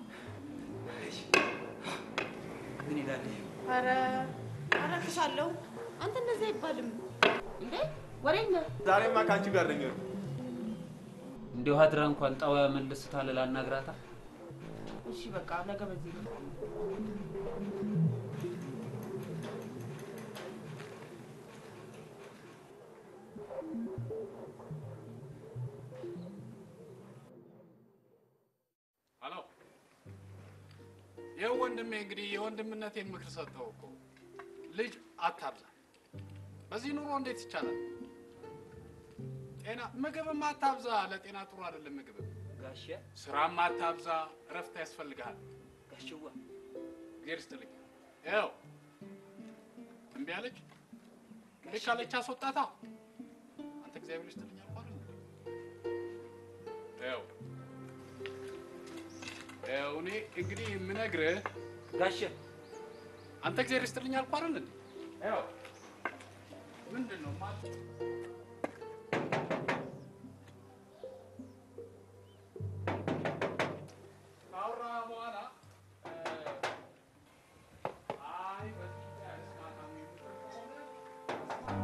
ምን ይላል ይሄ? ኧረ አረግሻለሁ። አንተ እንደዚህ አይባልም እንዴ ወሬኛ። ዛሬማ ከአንቺ ጋር ነኝ። እንዲሁ አድራ እንኳን ጣዋ መልስ ታለ ላናግራታ እሺ በቃ ነገ በዚህ ነው። ሄሎ፣ ይኸው ወንድሜ እንግዲህ የወንድምነቴን ምክር ሰጠው እኮ ልጅ አታብዛ። በዚህ ኑሮ እንዴት ይቻላል? ጤና ምግብም አታብዛ፣ ለጤና ጥሩ አይደለም ምግብ። ጋሼ ስራም አታብዛ፣ እረፍት ያስፈልግሃል። ጋሽዋ እግዚአብሔር ይስጥልኝ። ይኸው እምቢ አለች። እምቢ ካለች አስወጣታ። አንተ እግዚአብሔር ይስጥልኝ አልኩህ አይደል? ይኸው ይኸው እኔ እንግዲህ የምነግርህ ጋሼ አንተ እግዚአብሔር ይስጥልኝ አልኩህ አይደል? እንዴ? ይኸው ምንድን ነው ማለት ካወራህ በኋላ አይ በዚህ ጉዳይ አልስማማም የምትል ከሆነ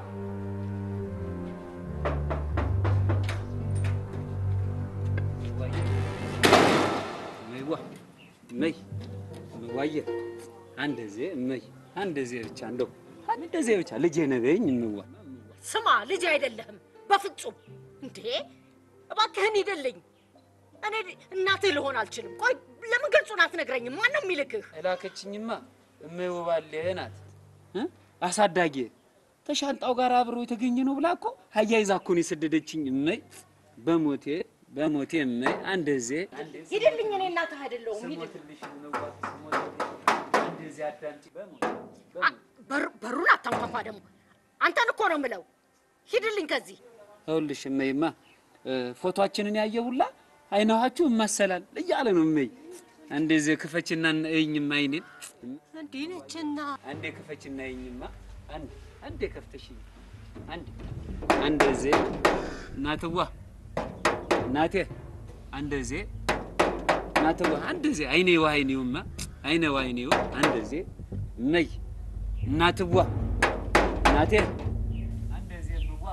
እመይዋ እመይ እመዋየ አንደዜ እመይ አንደዜ ብቻ እንደው አንደዜ ብቻ ልጄ ነበኝ እምዋ ስማ ልጅ አይደለህም በፍጹም እንዴ እባክህን ሂድልኝ እኔ እናትህ ልሆን አልችልም ቆይ ለምን ግልጹን አትነግረኝም ማነው የሚልክህ እላከችኝማ እመይ ውባሌ ናት እ? አሳዳጊ ተሻንጣው ጋር አብሮ የተገኘ ነው ብላ እኮ አያይዛ እኮ ነው የሰደደችኝ። እመይ በሞቴ በሞቴ እመይ አንደዜ ሂድልኝ፣ እኔ እናትህ አይደለሁም። ሂድልኝ። እንደዚህ አዳምጪ በሞቴ አ- በር- በሩን አታንኳኳ ደግሞ። አንተን እኮ ነው የምለው። ሂድልኝ ከዚህ። ይኸውልሽ እመይማ እ፣ ፎቶአችንን ያየ ሁላ አይናኋችሁ እማሰላል እያለ ነው እመይ። እንደዚህ ክፈችና እይኝማ አይኔን እንዲህ ነችና አንዴ ክፈችና እይኝማ አንድ አንዴ ከፍተሽኝ አንድ አንደዚህ እናትዋ እናቴ አንደዚህ እናትዋ አንደዚህ አይኔው አይኔውማ አይኔው አይኔው አንደዚህ እመይ እናትዋ እናቴ አንደዚህ እምዋ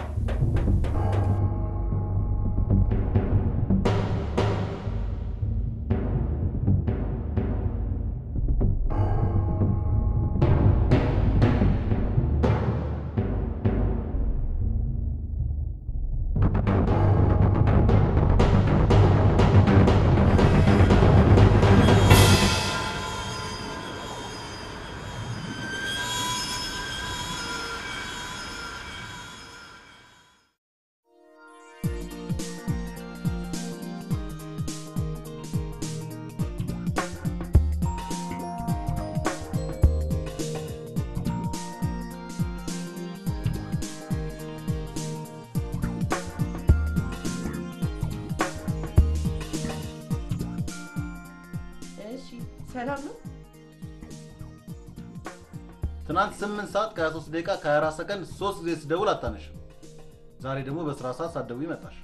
እሺ ሰላም ነው? ትናንት ስምንት ሰዓት ከ23 ደቂቃ ከ24 ሰከንድ ሶስት ጊዜ ስደውል አታነሽም። ዛሬ ደግሞ በስራ ሰዓት ሳትደውይ መጣሽ።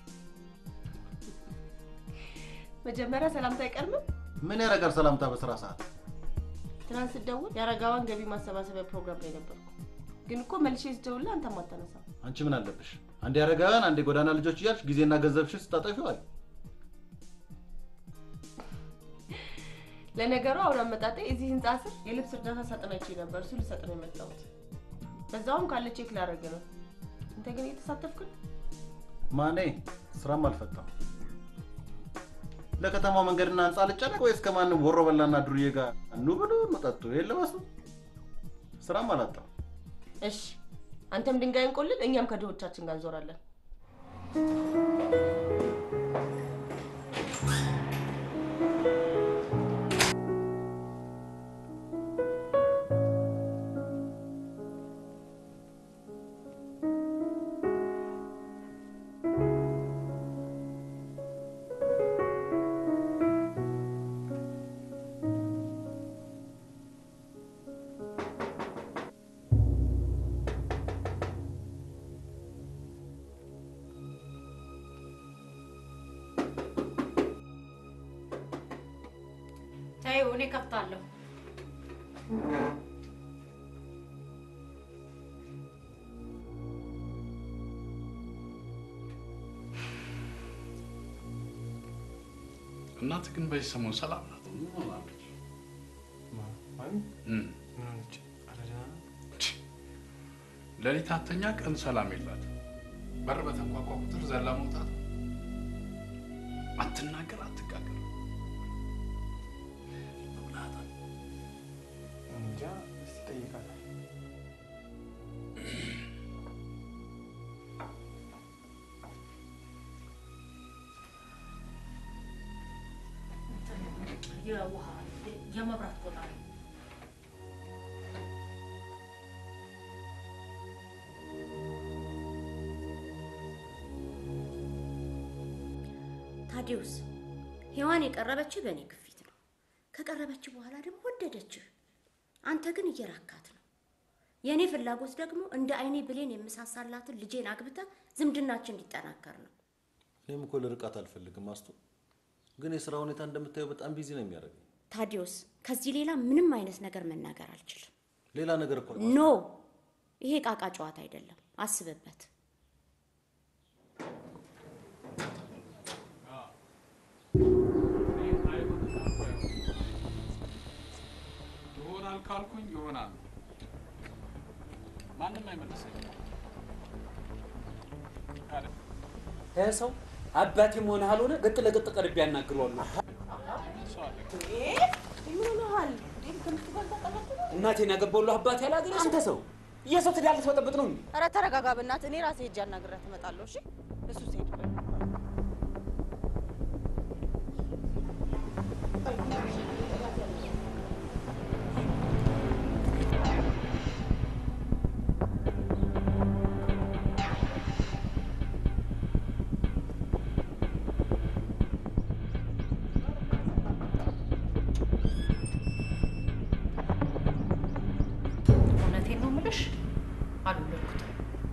መጀመሪያ ሰላምታ አይቀርምም? ምን ያደርጋል ሰላምታ በስራ ሰዓት? ትናንት ስደውል የአረጋዋን ገቢ ማሰባሰቢያ ፕሮግራም ላይ ነበርኩ። ግን እኮ መልሼ ስደውልልህ አንተም አታነሳም። አንቺ ምን አለብሽ? አንዴ አረጋውያን፣ አንዴ ጎዳና ልጆች እያልሽ ጊዜና ገንዘብሽን ስታጠፊው አለ። ለነገሩ አሁን አመጣጤ እዚህ ህንጻ ስር የልብስ እርዳታ ሳጥናቼ ነበር። እሱ ልሰጥ ነው የመጣሁት። በዛውም ካለ ቼክ ላደርግ ነው። አንተ ግን እየተሳተፍክ ነው? ማኔ ስራም አልፈታም። ለከተማው መንገድና ህንፃ ልጨነቅ ወይስ ከማንም ወሮ በላና ዱርዬ ጋር ኑ ብሉ ኑ ጠጡ የለበሱ ስራም አላጣም። እሺ አንተም ድንጋይ እንቆልል፣ እኛም ከድሆቻችን ጋር እንዞራለን። ተይው፣ እኔ ከፍታለሁ። እናት ግን በዚህ ሰሞን ሰላም ናት። እም። ሌሊት አተኛ፣ ቀን ሰላም የላት። በር በተንኳኳ ቁጥር ዘላ መውጣት፣ አትናገር፣ አትጋገር። እንጃ እስቲ ጠይቃታል። የውሃ የመብራት ቆጣሪ ታዲዮስ ሔዋን የቀረበችህ በእኔ ግፊት ነው። ከቀረበች በኋላ ደግሞ ወደደችህ። አንተ ግን እየራካት ነው። የእኔ ፍላጎት ደግሞ እንደ አይኔ ብሌን የምሳሳላትን ልጄን አግብታ ዝምድናችን እንዲጠናከር ነው። እኔም እኮ ልርቃት አልፈልግም አስቱ፣ ግን የስራ ሁኔታ እንደምታየው በጣም ቢዚ ነው የሚያደርገኝ። ታዲዮስ ከዚህ ሌላ ምንም አይነት ነገር መናገር አልችልም። ሌላ ነገር እኮ ኖ ይሄ ቃቃ ጨዋታ አይደለም። አስብበት። ይሆናል ካልኩኝ ይሆናል። ማንም አይመልሰኝም። ይህ ሰው አባቴ መሆን አልሆነ ገጥ ለገጥ ቀርቤ ያናግረዋለሁ። ሰው አለ። ምን ሆነሃል? እንዴ ትምህርት ጋር ተቀላቀለ? እናቴን ያገባሁልህ አባቴ ያላገኘ አንተ ሰው የሰው ትዳር ልትበጠብጥ ነው እንዴ? ኧረ ተረጋጋ በእናትህ። እኔ ራሴ ሄጄ አናግሬያት እመጣለሁ። እሺ እሱ ሲሄድ እውነቴን ነው የምልሽ፣ አልወለድኩትም።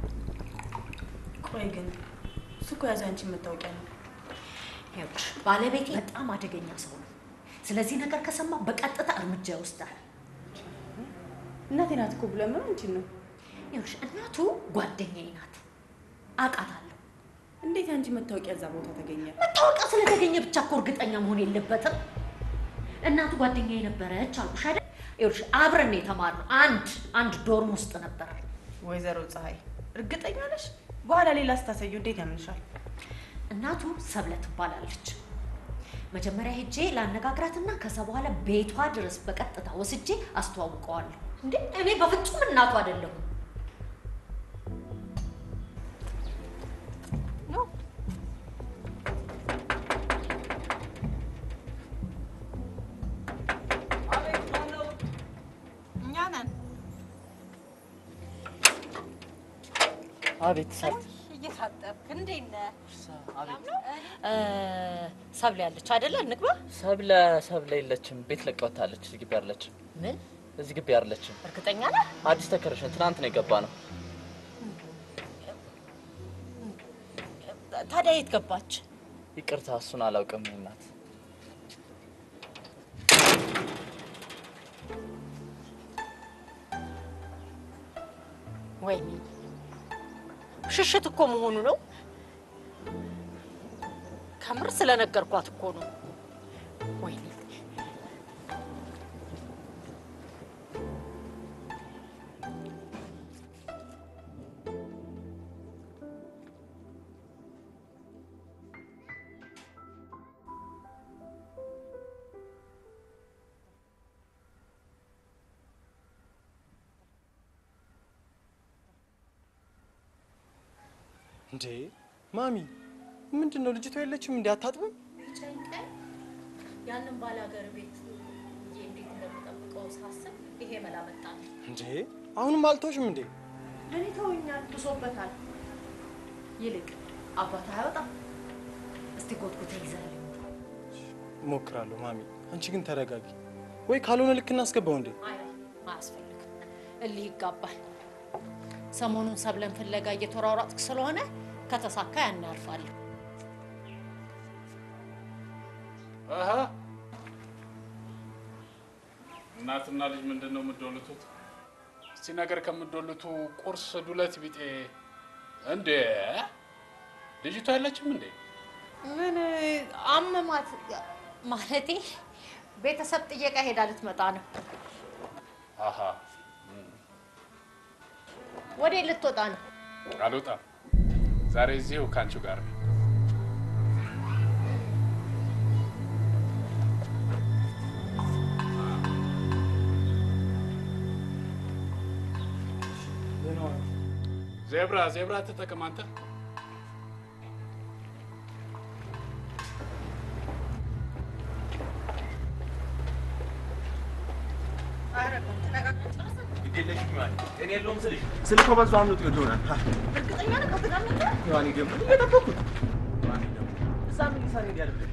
ቆይ ግን እሱ እኮ ያዘ አንቺን መታወቂያ ነው። ይኸውልሽ ባለቤቴ በጣም አደገኛ ሰው ነው። ስለዚህ ነገር ከሰማ በቀጥታ እርምጃ ይወስዳል። እናቴ ናት እኮ ብሎ ምን አንቺን ነው? ይኸውልሽ እናቱ ጓደኛዬ ናት፣ አውቃታለሁ። እንዴት አንቺ መታወቂያ እዛ ቦታ ተገኘ? መታወቂያ ስለተገኘ ብቻ እኮ እርግጠኛ መሆን የለበትም። እናቱ ጓደኛዬ ነበረች አልኩሽ አይደል? ይኸውልሽ አብረን ነው የተማርነው። አንድ አንድ ዶርም ውስጥ ነበር። ወይዘሮ ፀሐይ እርግጠኛ ነሽ? በኋላ ሌላ ስታሳዩ እንዴት ያምንሻል? እናቱ ሰብለ ትባላለች። መጀመሪያ ሄጄ ላነጋግራትና ከዛ በኋላ ቤቷ ድረስ በቀጥታ ወስጄ አስተዋውቀዋለሁ። እንዴ እኔ በፍጹም እናቱ አይደለሁም። እኛ ነን። አቤት ሰብለ እየታጠብክ እንዴት ነህ? እ፣ ሰብለ ያለች አይደለ? እንግባ። ሰብለ ሰብለ የለችም። ቤት ለቃ ወጥታለች። እዚህ ግቢ አይደለችም። ምን? እዚህ ግቢ አይደለችም። እርግጠኛ ነህ? አዲስ ተከረሽን ትናንት ነው የገባ ነው። ታዲያ የት ገባች? ይቅርታ እሱን አላውቅም እናት። ወይኔ ሽሽት እኮ መሆኑ ነው። ከምር ስለነገርኳት እኮ ነው። ወይኔ እንዴ ማሚ፣ ምንድን ነው ልጅቷ የለችም? እንዴ አታጥብም? ጨንቀኝ ያንን ባላገር ቤት እንጂ እንዴት እንደምጠብቀው ሳስብ ይሄ መላ መጣልኝ። እንዴ አሁንም አልተውሽም እንዴ? ለእኔ ተወኛል፣ ብሶበታል። ይልቅ አባት አያወጣም። እስቲ ጎትጉት ይዘህልኝ እሞክራለሁ ማሚ። አንቺ ግን ተረጋጊ። ወይ ካልሆነ ልክ እናስገባው እንዴ? አይ አያስፈልግም። እልህ ይጋባል። ሰሞኑን ሰብለን ፍለጋ እየተሯሯጥክ ስለሆነ ከተሳካ ያን ያልፋለሁ። አሀ እናትና ልጅ ምንድን ነው የምትዶልቱት? እስቲ ነገር ከምትዶልቱ ቁርስ ዱለት ቢጤ እንዴ ልጅቷ ያለችም እንዴ? ምን አመማት? ማለቴ ቤተሰብ ጥየቃ ሄዳ ልትመጣ ነው። አሀ ወዴት ልትወጣ ነው? አልወጣም። ዛሬ እዚሁ ከአንቺ ጋር ነኝ። ዜብራ ዜብራ ትጠቅም አንተ እኔ የለውም ስልሽ ስልኮ በዛ አምልጦ ይሆናል። እርግጠኛ ነህ ከዚህ ጋር ነበር? ዮሐኒ ደግሞ እየጠበኩት እዛ ምን ሊሰራ ሄድ ያለብሽ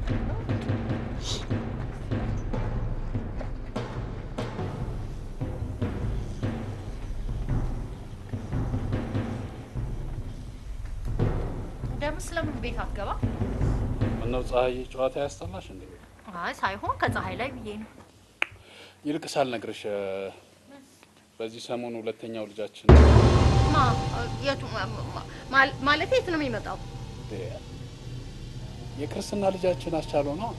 ደምስ ለምን ቤት አትገባ? ምነው ፀሐይ ጨዋታ ያስጠላሽ እንዴ? አይ ሳይሆን ከፀሐይ ላይ ብዬ ነው። ይልቅ ሳልነግርሽ በዚህ ሰሞን ሁለተኛው ልጃችን ማ የቱ ማ- ማለቴ የት ነው የሚመጣው? የክርስትና ልጃችን አስቻለው ነው።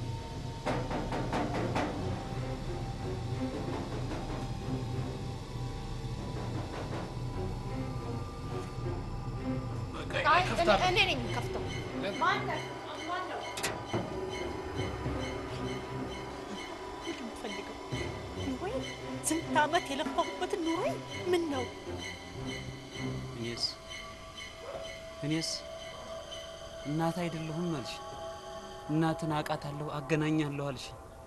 አይ እኔ- እኔ ነኝ የምከፍተው። ማነው? ማነው? ምንድን ነው የምትፈልገው? ወይ ስንት ዓመት የለፋሁበትን ኑሮ ምን ነው እኔስ እኔስ እናት አይደለሁም አልሽ። እናትን አውቃታለሁ አገናኛለሁ አልሽ።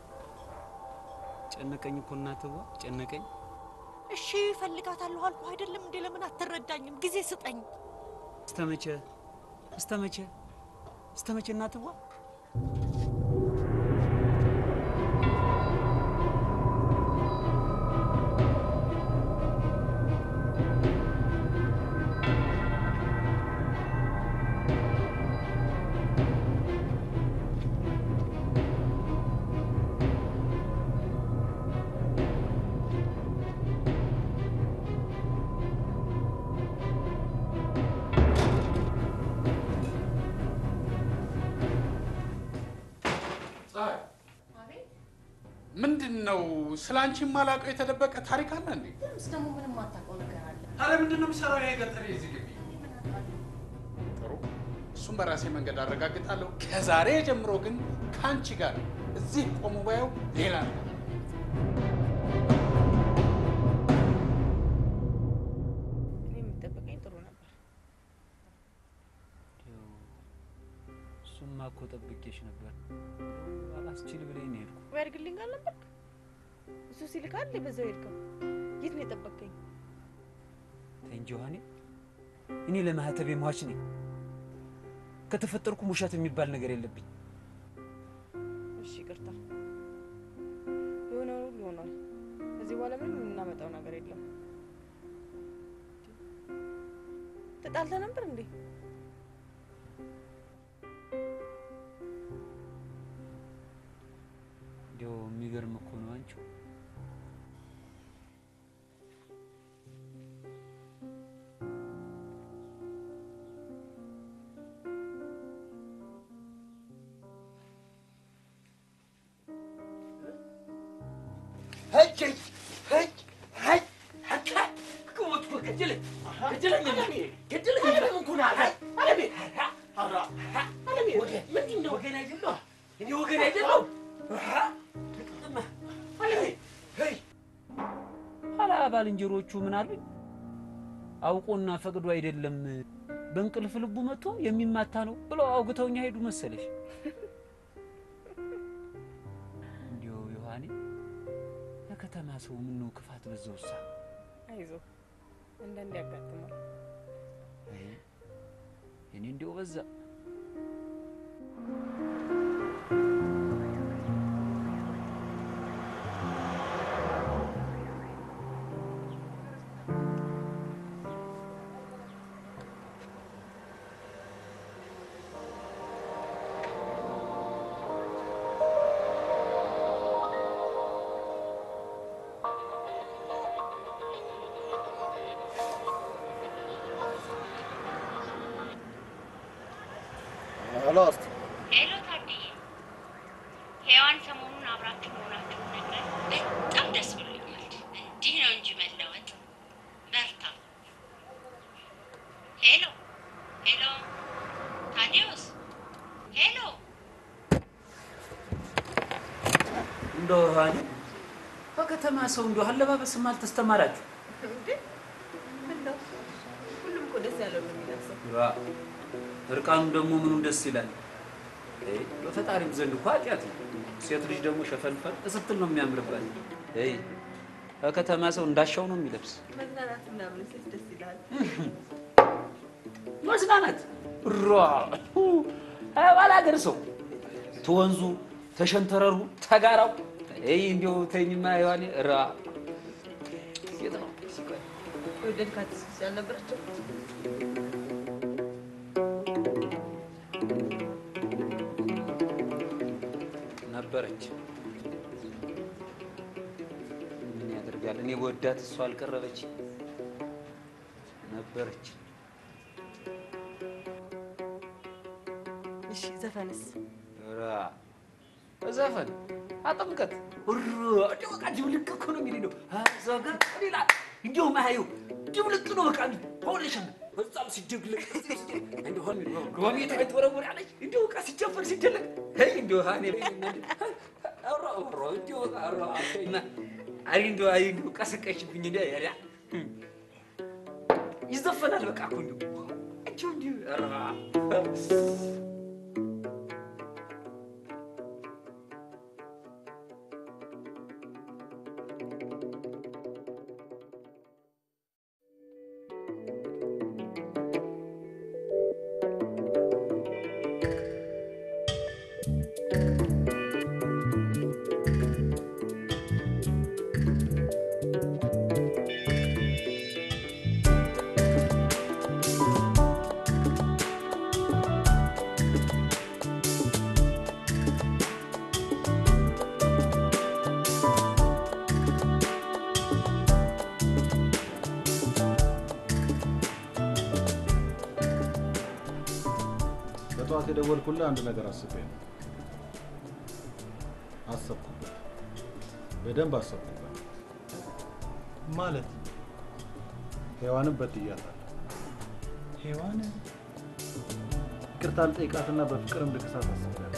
ጨነቀኝ እኮ እናትዋ ጨነቀኝ። እሺ እፈልጋታለሁ አልኩህ አይደለም እንዴ? ለምን አትረዳኝም? ጊዜ ስጠኝ። እስተመቼ እስተመቼ እስተመቼ እናትዋ ፀሐይ ምንድን ነው ስለ አንቺ የማላውቀው የተደበቀ ታሪክ አለ እንዴ? ምስ ደግሞ ምንም አታውቀው ነገር አለ። ታዲያ ምንድን ነው የሚሰራው ይሄ ገጠር የዚህ ግቢ? ጥሩ፣ እሱም በራሴ መንገድ አረጋግጣለሁ። ከዛሬ ጀምሮ ግን ከአንቺ ጋር እዚህ ቆሙ ባየው ሌላ ነው። እኔ የሚጠበቀኝ ጥሩ ነበር። እሱማ እኮ ጠብቄሽ ነበር። አላስችል ብለኝ ነው የሄድኩ። ወይ አድርግልኝ አልነበርክ? እሱ ሲልክ አይደል በዛው ሄድከው? የት ነው የጠበቀኝ? ተይ እንጂ ዮሐኔ፣ እኔ ለማህተቤ ሟች ነኝ። ከተፈጠርኩም ውሸት የሚባል ነገር የለብኝ። እሺ ይቅርታ። የሆነው ሁሉ ሆኗል። ከዚህ በኋላ ምንም የምናመጣው ነገር የለም። ተጣልተ ነበር እንዴ? እንዲያው የሚገርም እኮ ነው አንቺው ኋላ ባልንጀሮቹ ምን አሉኝ? አውቆና ፈቅዶ አይደለም በእንቅልፍ ልቡ መጥቶ የሚማታ ነው ብለው አውግተውኛ ሄዱ መሰለሽ። እንዲሁ ዮሐኔ የከተማ ሰው ምነው ክፋት በዛውሳ? አይዞ አንዳንዴ ያጋጥማል። አይ እኔ እንዲያው በዛ ሄሎ እስቲ ሄሎ ታድዬ፣ ሔዋን ሰሞኑን አብራችሁ መሆናችሁን ነግረን በጣም ደስ ብሎኛል። እንዲህ ነው እንጂ መለወጥ። በርታ። ሄሎ ሄሎ፣ ታዲዮስ ሄሎ። እንደው ዮሐኔ በከተማ ሰው እንደው አለባበስም አልተስተማራችሁ? እንዴ እንደው ሁሉም እኮ ደስ ያለው ነው የሚለብሰው። ዋ እርቃኑ ደግሞ ምኑ ደስ ይላል። አይ በፈጣሪም ዘንድ እኮ ኃጢአት ነው። ሴት ልጅ ደግሞ ሸፈንፈን ስትል ነው የሚያምርባት። አይ በከተማ ሰው እንዳሻው ነው የሚለብስ። መዝናናት ምናምን ሲል ደስ ይላል። መዝናናት ሯ ባላገር ሰው ተወንዙ ተሸንተረሩ ተጋራው አይ እንዲያው ተኝማ ዮሐኔ ራ የት ነው የወደድካት ያልነበረችው ነበረች። ምን ያደርጋል? እኔ ወዳት እሷ አልቀረበች ነበረች። እሺ ዘፈንስ ራ ዘፈን አጥምቀት ሩ እንዲያው በቃ ድብልቅ እኮ ነው የሚለኝ ነው እዛ ጋር ይላል እንዲያው ማየው ድብልቅ ነው በቃ ሆልሽን በዛም ሲደግልቅ እንደሆነ ሮሚ ተወረወር ያለች እንዲያው በቃ ሲጨፈር ሲደለቅ ሄይ እንዲያው ሃኔ ራ ራ እንዲያው ራ አና አይ እንደው አይ እንደው ቀሰቀሽብኝ እንደ ያ ይዘፈናል በቃ እኮ እንደው እቺው እንዲሁ ኧረ በጠዋት የደወልኩልህ አንድ ነገር አስቤ ነው። አሰብኩበት፣ በደንብ አሰብኩበት። ማለት ሔዋንን በድያታለሁ። ሔዋን ይቅርታ ልጠይቃትና በፍቅርም ልክሳት አስቤያለሁ።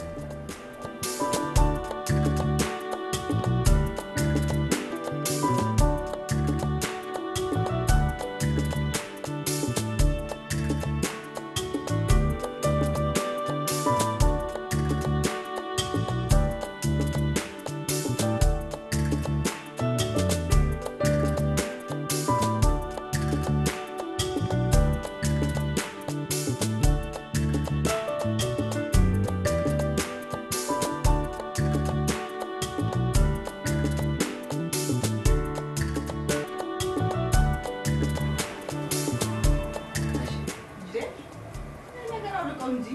ነገር አውልቀው እንጂ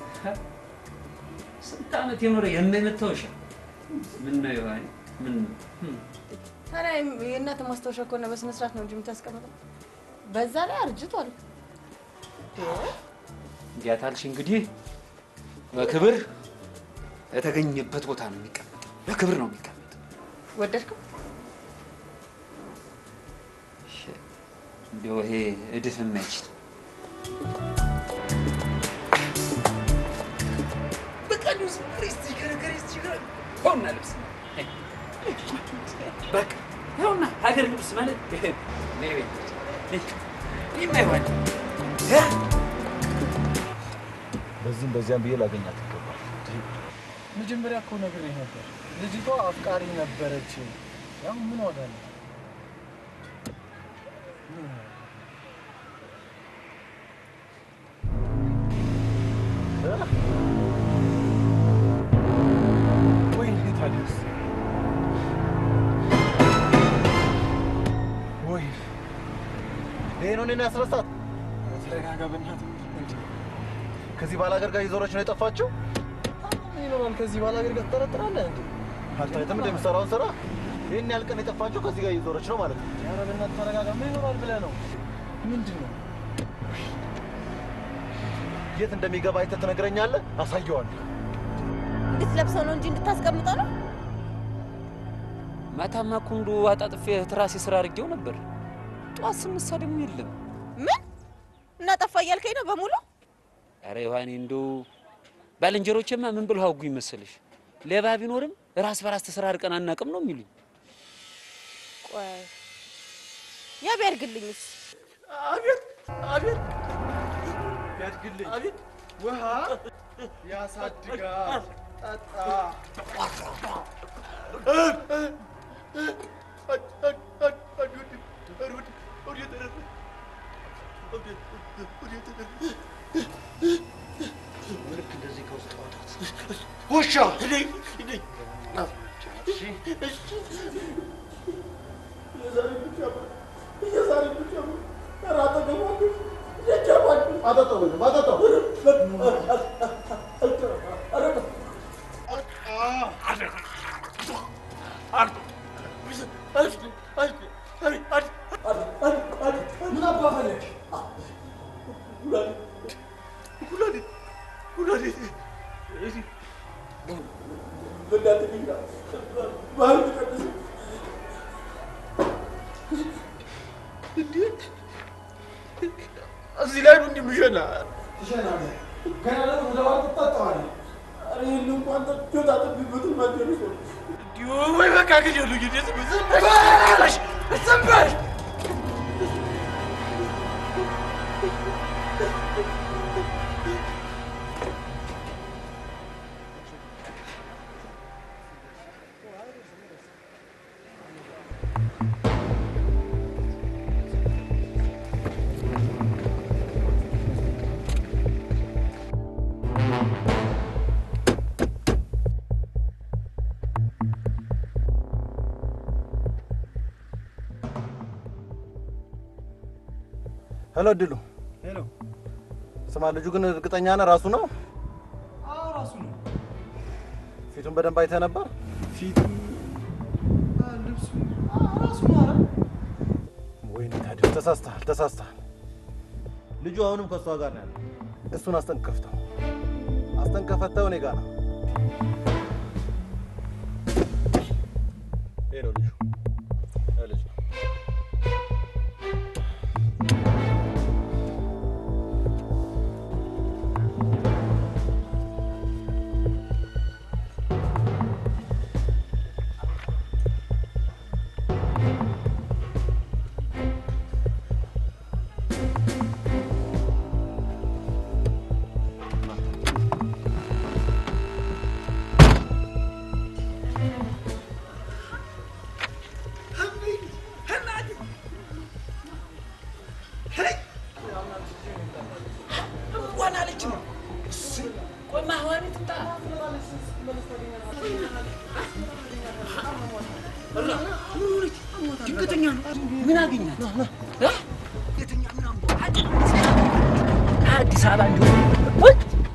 ስንት ዓመት የኖረ የማይመታወሻ ምን ነው ዮሐኒ? ምን ነው? ታዲያ የእናት ማስታወሻ ከሆነ በስነ ስርዓት ነው እንጂ የምታስቀምጠው። በዛ ላይ አርጅቷል። እንዲያታልሽ እንግዲህ በክብር የተገኘበት ቦታ ነው የሚቀመጠው። በክብር ነው የሚቀመጠው። ወደድከው? እንዲያው ይሄ እድፍ የማይችል በቃ እንዲሁ ዝም ብለሽ ስትሽከረከሪ ስትሽከረከሪ ይኸውና ልብስ በቃ ይኸውና ሀገር ልብስ ማለት ይሄ ነው። ነይ በይ ነይ። የማይሆን እ? በዚህም በዚያም ብዬ ላገኛት ይገባል። መጀመሪያ እኮ ነግሬህ ነበር። ልጅቷ አፍቃሪ ነበረች። ያው ምን ዋጋ አለው? ወይኔ ታዲያስ ወይ ይሄ ነው እኔን ያስረሳት። ተረጋጋ በእናትህ። እንዴ ከዚህ ባላገር ጋር እየዞረች ነው የጠፋችው። ምን ይኖራል ከዚህ ባላገር ጋር ትጠረጥራለህ እንዴ? አልታየትም እንደሚሰራውን ስራ ይህን ያህል ቀን የጠፋችው ከዚህ ጋር እየዞረች ነው ማለት ነው። ኧረ በእናትህ ተረጋጋ። ምን ይኖራል ብለህ ነው? ምንድን ነው? የት እንደሚገባ አይተህ ትነግረኛለህ፣ አሳየዋለሁ። እንድትለብሰው ነው እንጂ እንድታስቀምጠው ነው። ማታማ እኮ እንደው አጣጥፌ ትራሴ ስራ አድርጌው ነበር። ጠዋት ስነሳ ደግሞ የለም። ምን እናጠፋ እያልከኝ ነው በሙሉ? ኧረ ዮሐኔ እንደው ባልንጀሮቼማ ምን ብለው አውጉኝ መሰለሽ? ሌባ ቢኖርም ራስ በራስ ተሰራርቀን አናውቅም ነው የሚሉኝ። ቆይ ያ ቢያድግልኝስ? አቤት አቤት ያድግልኝ። አቤት ውሃ ያሳድጋል። ጠጣ። ልክ እንደዚህ ከውስጥ ማውጣት ውሻ ምን አባፈለግ እዚህ ላይ ነው እንደምሸና ትሸናለህ። ገና ደግሞ ለባር ትጠጣዋለህ። ኧረ ይህን እንኳን ጆታ ጥቢበትን ማደረስ ነው ወይ በቃ ግደሉ ግደሉ። ዝም በል ዝም በል ሄሎ እድሉ። ሄሎ። ስማ ልጁ ግን እርግጠኛ ነህ ራሱ ነው? አዎ ራሱ ነው። ፊቱን በደንብ አይተህ ነበር? ፊቱ ልብሱ ራሱ ነው። ኧረ ወይኔ ታዲያ ተሳስተሃል፣ ተሳስተሃል። ልጁ አሁንም ከእሷ ጋር ነው ያለው። እሱን አስጠንቅፈው፣ አስጠንቅፈው እኔ ጋር ነው። ይሄ ነው ልጁ። ይሄ ልጅ ነው። እንኳን አለች ነው። ቆይ ማህዋሪ ትምጣ። ድንገተኛ ነው። ምን አገኛት? እ? ድንገተኛ ምናምን አዲስ አበባ እንዲሆን ወይ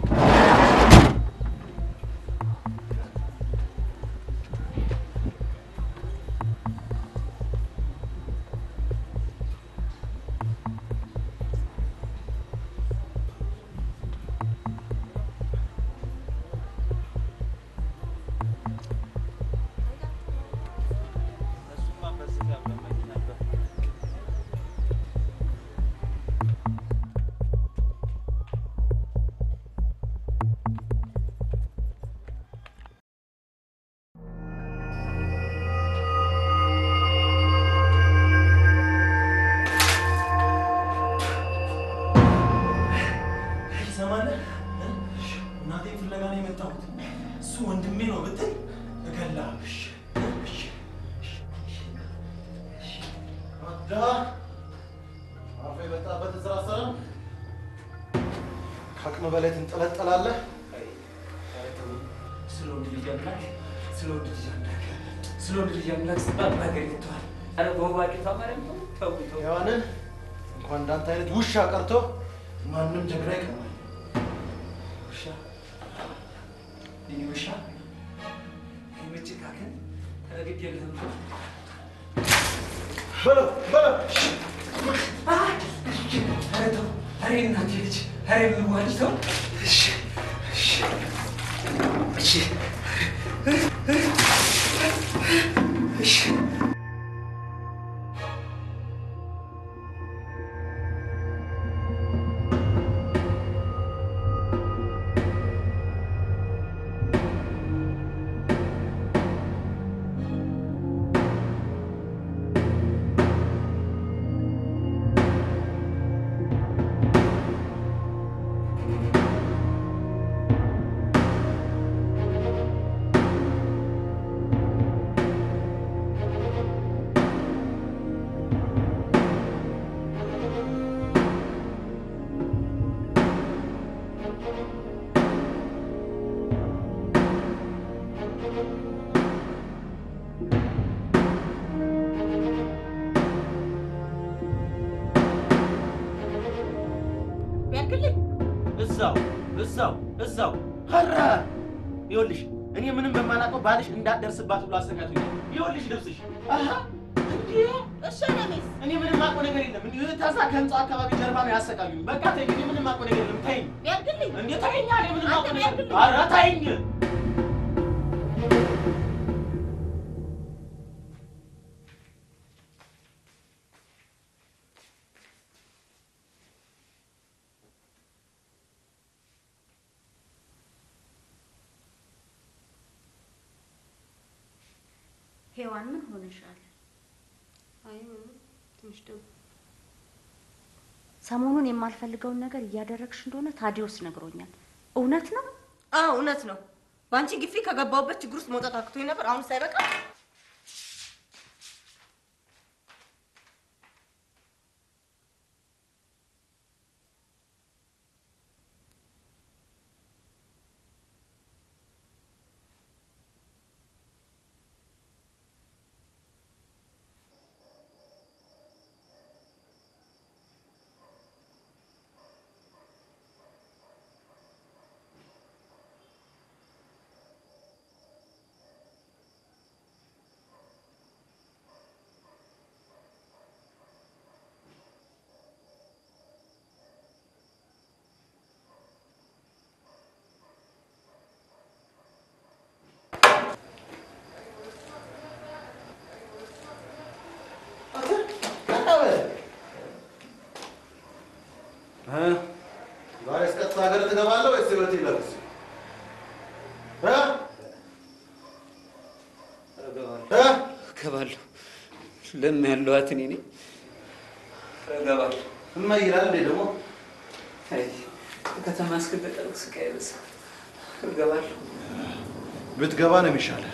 ትሰማለህ? እናቴን ፍለጋ ነው የመጣሁት። እሱ ወንድሜ ነው ብትል እገላለሁ። እሺ፣ እሺ፣ አዳ አፌ የመጣበትን ስራ ሰላም ከአቅም በላይ ትንጠለጠላለህ። ስለ ወንድ ልጅ አምላክ ስለ ወንድ ልጅ አምላክ ስለ ወንድ ልጅ አምላክ ስባል በሀገር ይተዋል። ኧረ በውባቂቷ ማርያም ተው ተው ተው። ሔዋንን እንኳን እንዳንተ አይነት ውሻ ቀርቶ ማንም ጀግና ይቀማል። ውሻ እኔ ውሻ የመጨካከን ተረግድ የለህም በለው በለው ኧረ ተው ኧረ እናቴ ልጅ ኧረ የምዋ ልጅ ተው እሺ እሺ እሺ እሺ ቢያልክልኝ እዛው እዛው እዛው ኧረ ይኸውልሽ እኔ ምንም በማላውቀው ባልሽ እንዳትደርስባት ብሎ አሰቃይቶኛል። ይኸውልሽ ልብስሽ አሀ እንዴ እሺ ነሚስ እኔ ምንም የማውቀው ነገር የለም። እንዲሁ ታዛ ከህንጻው አካባቢ ጀርባ ነው ያሰቃዩኝ። በቃ ተይኝ፣ እኔ ምንም የማውቀው ነገር የለም። ተይኝ ቢያልክልኝ እንዴ ተይኝ፣ እኔ ምንም የማውቀው ነገር የለም። ኧረ ተይኝ ሔዋን ምን ሆነሻል? አይ ምንም ትንሽ ደግሞ ሰሞኑን የማልፈልገውን ነገር እያደረግሽ እንደሆነ ታዲዮስ ነግሮኛል። እውነት ነው? አዎ እውነት ነው። በአንቺ ግፊ ከገባሁበት ችግር ውስጥ መውጣት አክቶኝ ነበር። አሁን ሳይበቃ ዛሬ እስከ ሀገር ትገባለህ ወይስ ህይወት ይለብስ? እገባለሁ። ለምን ያለኋት እኔ ነኝ። እገባለሁ። እማ ይላል እንዴ ደግሞ አይ ከተማ እስክንጠቀልቅ ስቃይ በዛ። እገባለሁ። ብትገባ ነው የሚሻለው።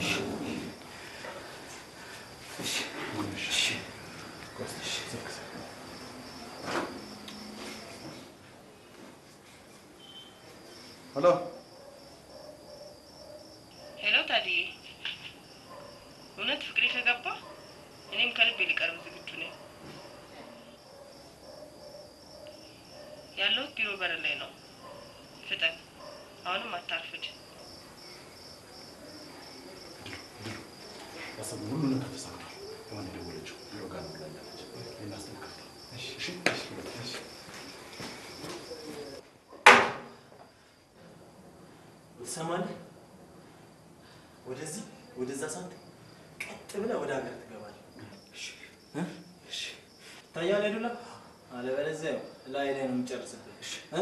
ሄሎ ሄሎ ታዲዬ፣ እውነት ፍቅሬ ከገባ እኔም ከልቤ ሊቀርብ ዝግጁ ነኝ። ያለሁት ቢሮ በር ላይ ነው። ፍጠን፣ አሁንም አታርፍድ። ያሰብነው ሁሉ ነገር ተሳክቷል። ሔዋን የደወለችው ቢሮ ጋር ነው ብላኛለች። ልናስተካክል ነው። እሺ እሺ እሺ ትሰማለህ? ወደዚህ ወደዛ ሳትል ቀጥ ብለህ ወደ ሀገር ትገባለህ። እ? ይታያል አይደለ? አለበለዚያ ያው ላይ ላይ ነው የምጨርስብህ። እ?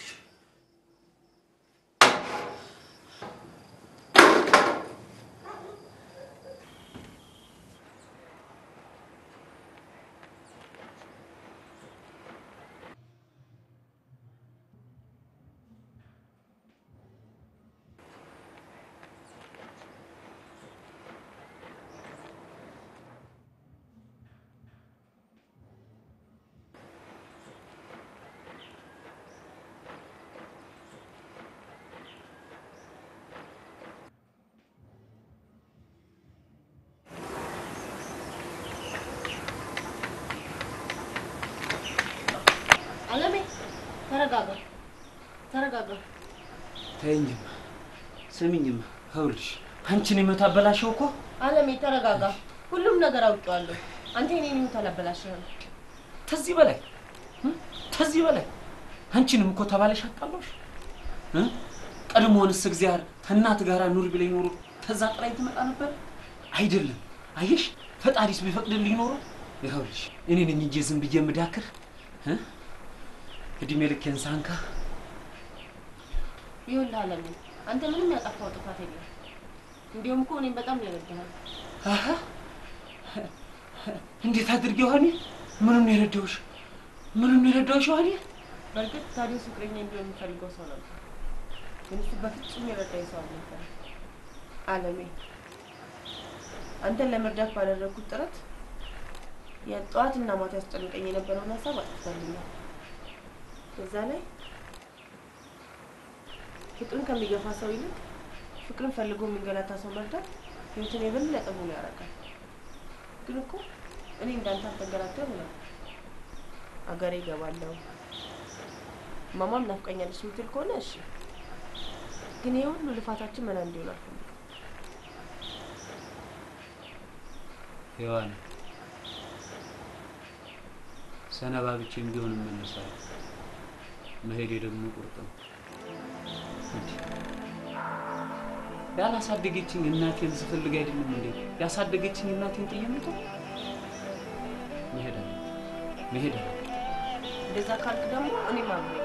አለሜ ተረጋጋ፣ ተረጋጋ። ተይኝማ፣ ስሚኝማ፣ ይኸውልሽ አንቺን የምታበላሸው እኮ አለሜ ተረጋጋ። ሁሉም ነገር አውቄዋለሁ። አንተ የኔን ህይወት አላበላሽህም። ከዚህ በላይ እ? ከዚህ በላይ አንቺንም እኮ ተባለሽ አጣለሽ። ቀድሞውንስ እግዚአብሔር ከእናት ጋር ኑር ቢለኝ ኖሮ ከዛ ጥላኝ ትመጣ ነበር? አይደለም። አየሽ፣ ፈጣሪስ ቢፈቅድልኝ ኖሮ ይኸውልሽ እኔ ነኝ እንጂ ዝም ብዬ የምዳክር እ? እድሜ ልኬን ሳንካ ይኸውልህ አለሜ፣ አንተ ምንም ያጠፋው ጥፋት የለም። እንዲሁም እኮ እኔም በጣም ነው የረዳኸው። አሀ፣ እንዴት አድርጌ ሆኔ ምኑን ነው የረዳሁሽ? ምኑን ነው የረዳሁሽ ሆኔ? በእርግጥ ታዲዮስ ፍቅረኛ እንዲሆን የሚፈልገው ሰው ነበር፣ ግን እሱ በፍጹም የረዳኝ ሰው አልነበረም። አለሜ፣ አንተን ለመርዳት ባደረግኩት ጥረት የጠዋትና ማታ ያስጨንቀኝ የነበረውን ሀሳብ አጥፍቶልኛል። በዛ ላይ ፍቅርን ከሚገፋ ሰው ይልቅ ፍቅርን ፈልጎ የሚንገላታ ሰው መርዳት ህይወትን የበለጠ ሙሉ ያደርጋል። ግን እኮ እኔ እንዳንተ አልተንገላታም ነው። አገሬ እገባለሁ ማማም ናፍቀኛለች የምትል ከሆነ እሺ፣ ግን ይህ ሁሉ ልፋታችን መና እንዲሆን አልፈልግም። ሔዋን ሰነባብቼም ቢሆን እመለሳለሁ። መሄዴ ደግሞ ቁርጥ ነው። እንዴ ያላሳደገችኝ እናቴን ስፈልግ አይደለም እንዴ ያሳደገችኝ እናቴን ጥዬ የምተው? መሄድ አለ መሄድ አለ እንደዛ ካልክ ደግሞ እኔም አብሬ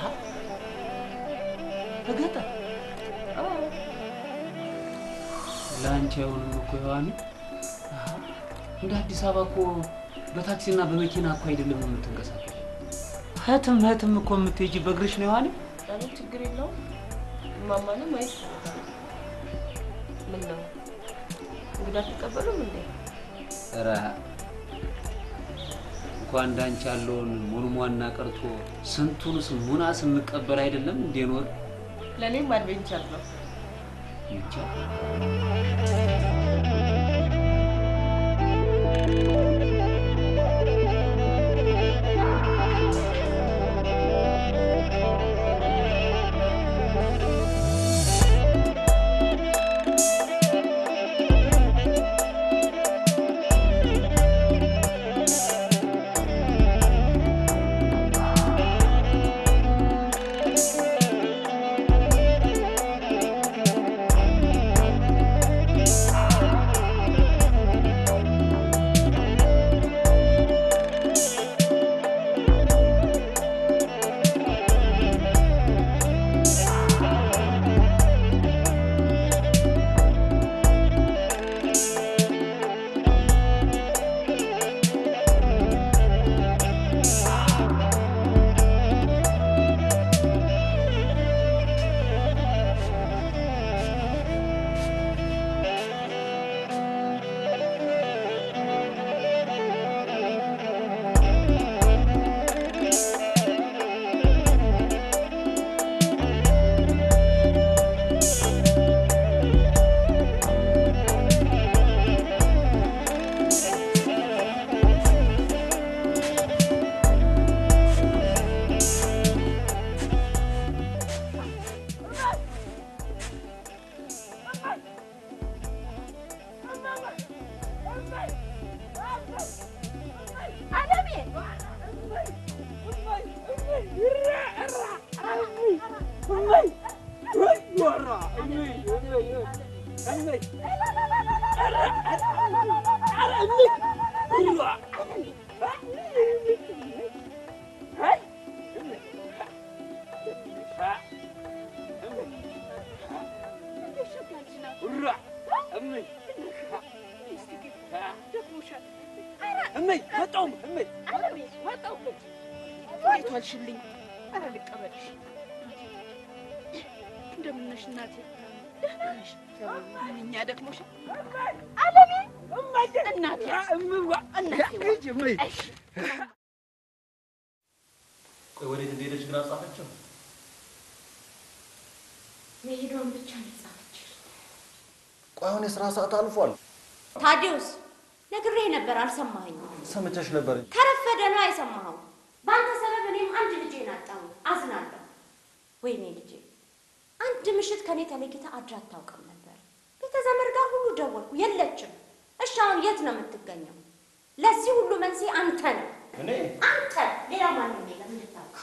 በገጠር ለአንቺ አይሆንም እኮ ሔዋን። እንደ አዲስ አበባ እኮ በታክሲና በመኪና እኮ አይደለም የምትንቀሳቀሽ። ህትም ህትም እኮ የምትሄጂ በእግርሽ ነው ሔዋን። ለምን ችግር የለውም። እማማንም ማየት ይፈልጋል። ምን ነው እንግዳ አትቀበሉም እንዴ? ኧረ እንኳን እንዳንቺ ያለውን ሙልሟና ቀርቶ ስንቱንስ ሙና ስንቀበል አይደለም እንዴ ኖር ለእኔም አድቬንቸር ነው። ይቻል እመይ መጣሁ እመይ እንዴት ዋልሽልኝ? ኧረ ልቀበልሽ። እንደምን ነሽ እናቴ? ደህና ነሽ? ምንኛ ደክሞሻል? አለሜ እናቴ እናቴ እሺ። ቆይ ወዴት እንደሄደች ግን አልጻፈችም። መሄዷን ብቻ ነው የጻፈችው። ቆይ አሁን የስራ ሰዓት አልፏል። ታዲዮስ ነግሬህ ነበር፣ አልሰማኸኝም። ሰምተሽ ነበር። ከረፈደ ነው አይሰማኸው። በአንተ ሰበብ እኔም አንድ ልጄን አጣሁ። አዝናለሁ። ወይኔ ልጄ፣ አንድ ምሽት ከኔ ተለይታ አድራ አታውቅም ነበር። ቤተ ዘመድ ጋር ሁሉ ደወልኩ፣ የለችም። እሺ አሁን የት ነው የምትገኘው? ለዚህ ሁሉ መንስኤ አንተ ነው። እኔ አንተ ሌላ ማንም የለም እንድታውቅ።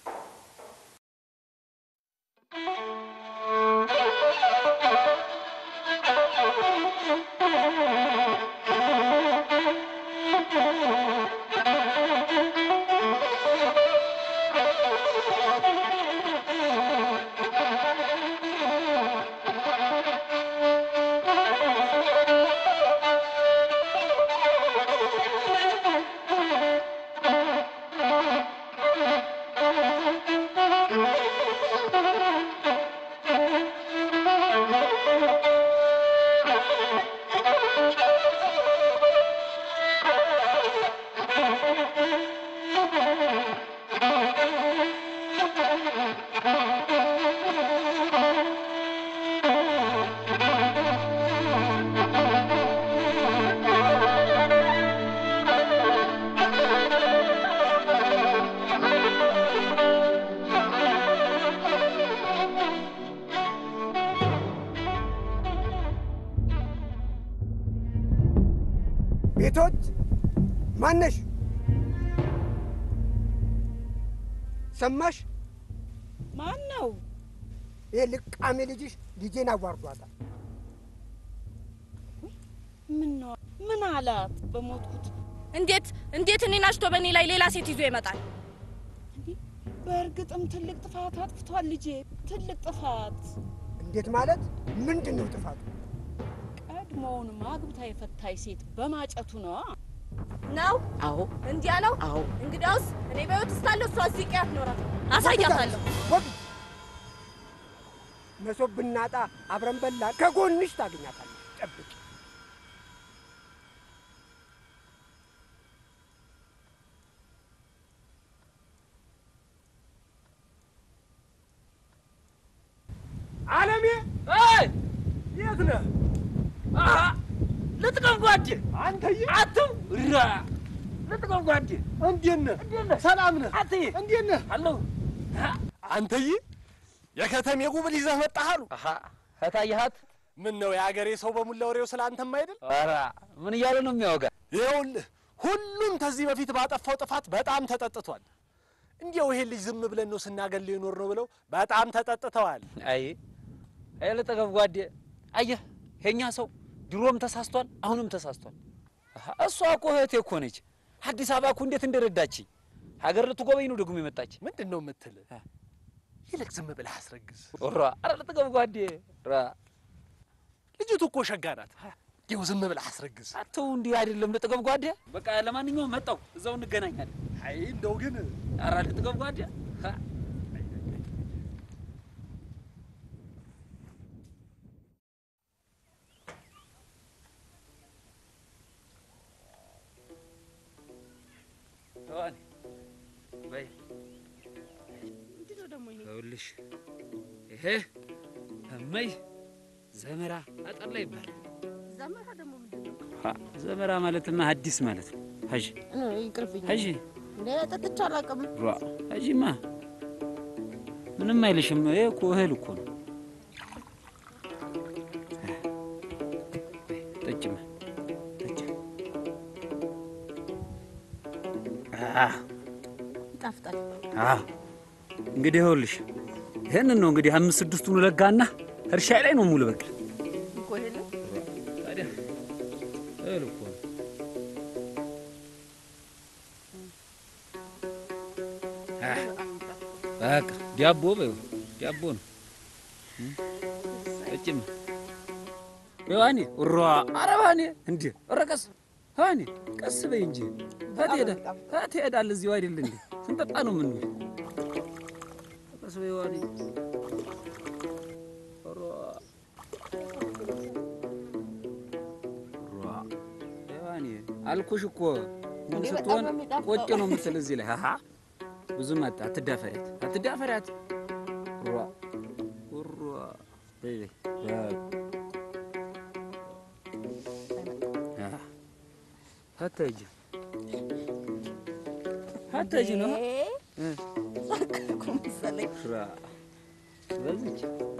ቤቶች ማነሽ? ሰማሽ? ማን ነው? ይህ ልቃሜ ልጅሽ ልጄን አዋርዷታል። ምን ነው? ምን አላት? በሞትኩት እንዴት እንዴት እኔን አሽቶ በእኔ ላይ ሌላ ሴት ይዞ ይመጣል? በእርግጥም ትልቅ ጥፋት አጥፍቷል ልጄ፣ ትልቅ ጥፋት። እንዴት ማለት? ምንድን ነው ጥፋቱ? ቀድሞውንም አግብታ የፈታች ሴት በማጨቱ ነው ነው አዎ እንዲያ ነው። አዎ እንግዲያውስ እኔ በሕይወት እስካለሁ እሷ እዚህ ቀያት ኖራት አሳያታለሁ። መሶብ ብናጣ አብረን በላ ከጎንሽ ታገኛታለሽ። ጠብቂ። አለሜ የት ነህ? ልጥቀም ጓዴ አንተዬ አትው ራ ልጥቀም ጓዴ እንዴት ነህ? ሰላም ነህ? አትዬ እንዴት ነህ? አለሁ አንተዬ የከተሜ ጉብል ይዘህ መጣህ አሉ። ከታየሃት ምን ነው የአገሬ ሰው በሙላ ወሬው ስለ አንተም አይደል? ኧረ ምን እያለ ነው የሚያወጋ? ይኸውልህ ሁሉም ከዚህ በፊት ባጠፋው ጥፋት በጣም ተጠጥቷል። እንዲያው ይሄ ልጅ ዝም ብለን ነው ስናገል ይኖር ነው ብለው በጣም ተጠጥተዋል። አይ አይ ልጥቀም ጓዴ አየህ የኛ ሰው ድሮም ተሳስቷል፣ አሁንም ተሳስቷል። አሃ፣ እሷ እኮ እህቴ እኮ ነች። አዲስ አበባ እኮ እንዴት እንደረዳችኝ ሀገር ልትጎበኝ ነው ደግሞ የመጣች። ምንድን ነው የምትል? ይልቅ ዝም ብለህ አስረግዝ። ራ ኧረ ልጥቀም ጓዴ ራ ልጅቱ እኮ ሸጋ ናት። እንዲያው ዝም ብለህ አስረግዝ። አተው እንዲህ አይደለም ልጥቀም ጓዴ። በቃ ለማንኛውም መጣው እዛው እንገናኛለን። አይ እንደው ግን ኧረ ልጥቀም ጓዴ ሀ፣ ተዋኔ በይ ምንድነው ደግሞ ይሄ? ይኸውልሽ ይሄ እመይ ዘመራ አጠላ ይባላል። ዘመራ ደግሞ ምንድን ነው? ሀ፣ ዘመራ ማለትማ ሐዲስ ማለት ነው። ሀጂ እ፣ ይቅርብኝ። ሀጂ እንደ ጠጥቼ አላውቅም። ሯ ሀጂማ ምንም አይልሽም። ይሄ እኮ እህል እኮ ነው። ጠጭማ ጠጭ። አህ ይጣፍጣል። አዎ እንግዲህ ይኸውልሽ ይህንን ነው እንግዲህ አምስት ስድስቱን ለጋና እርሻ ላይ ነው ሙሉ በቅል እኮ ይሄ ነው። ታዲያ እህል እኮ ነው። አህ፣ በቃ ዳቦ በይው ዳቦ ነው። ጠጭማ ዮሐኔ ሯ አረባኔ እንዴ ረቀስ ዮሐኔ ቀስ በይ እንጂ ታት ሄዳ ታት ሄዳል እዚሁ አይደል እንዴ ስንጠጣ ነው ምን ቀስ በይ ዮሐኔ ሯ ሯ ዮሐኔ አልኩሽ እኮ ምን እንዴ በጣም ስትሆን ነው የሚጣፍጠው። ቆጭ ነው የምትል እዚህ ላይ ሀ ብዙም አታ አትዳፈሪያት አትዳፈሪያት ሯ ሯ በይ በይ በቃ አታጅ አታጅ ነው እ ሳቀኩ መሰለኝ። ራ በዚች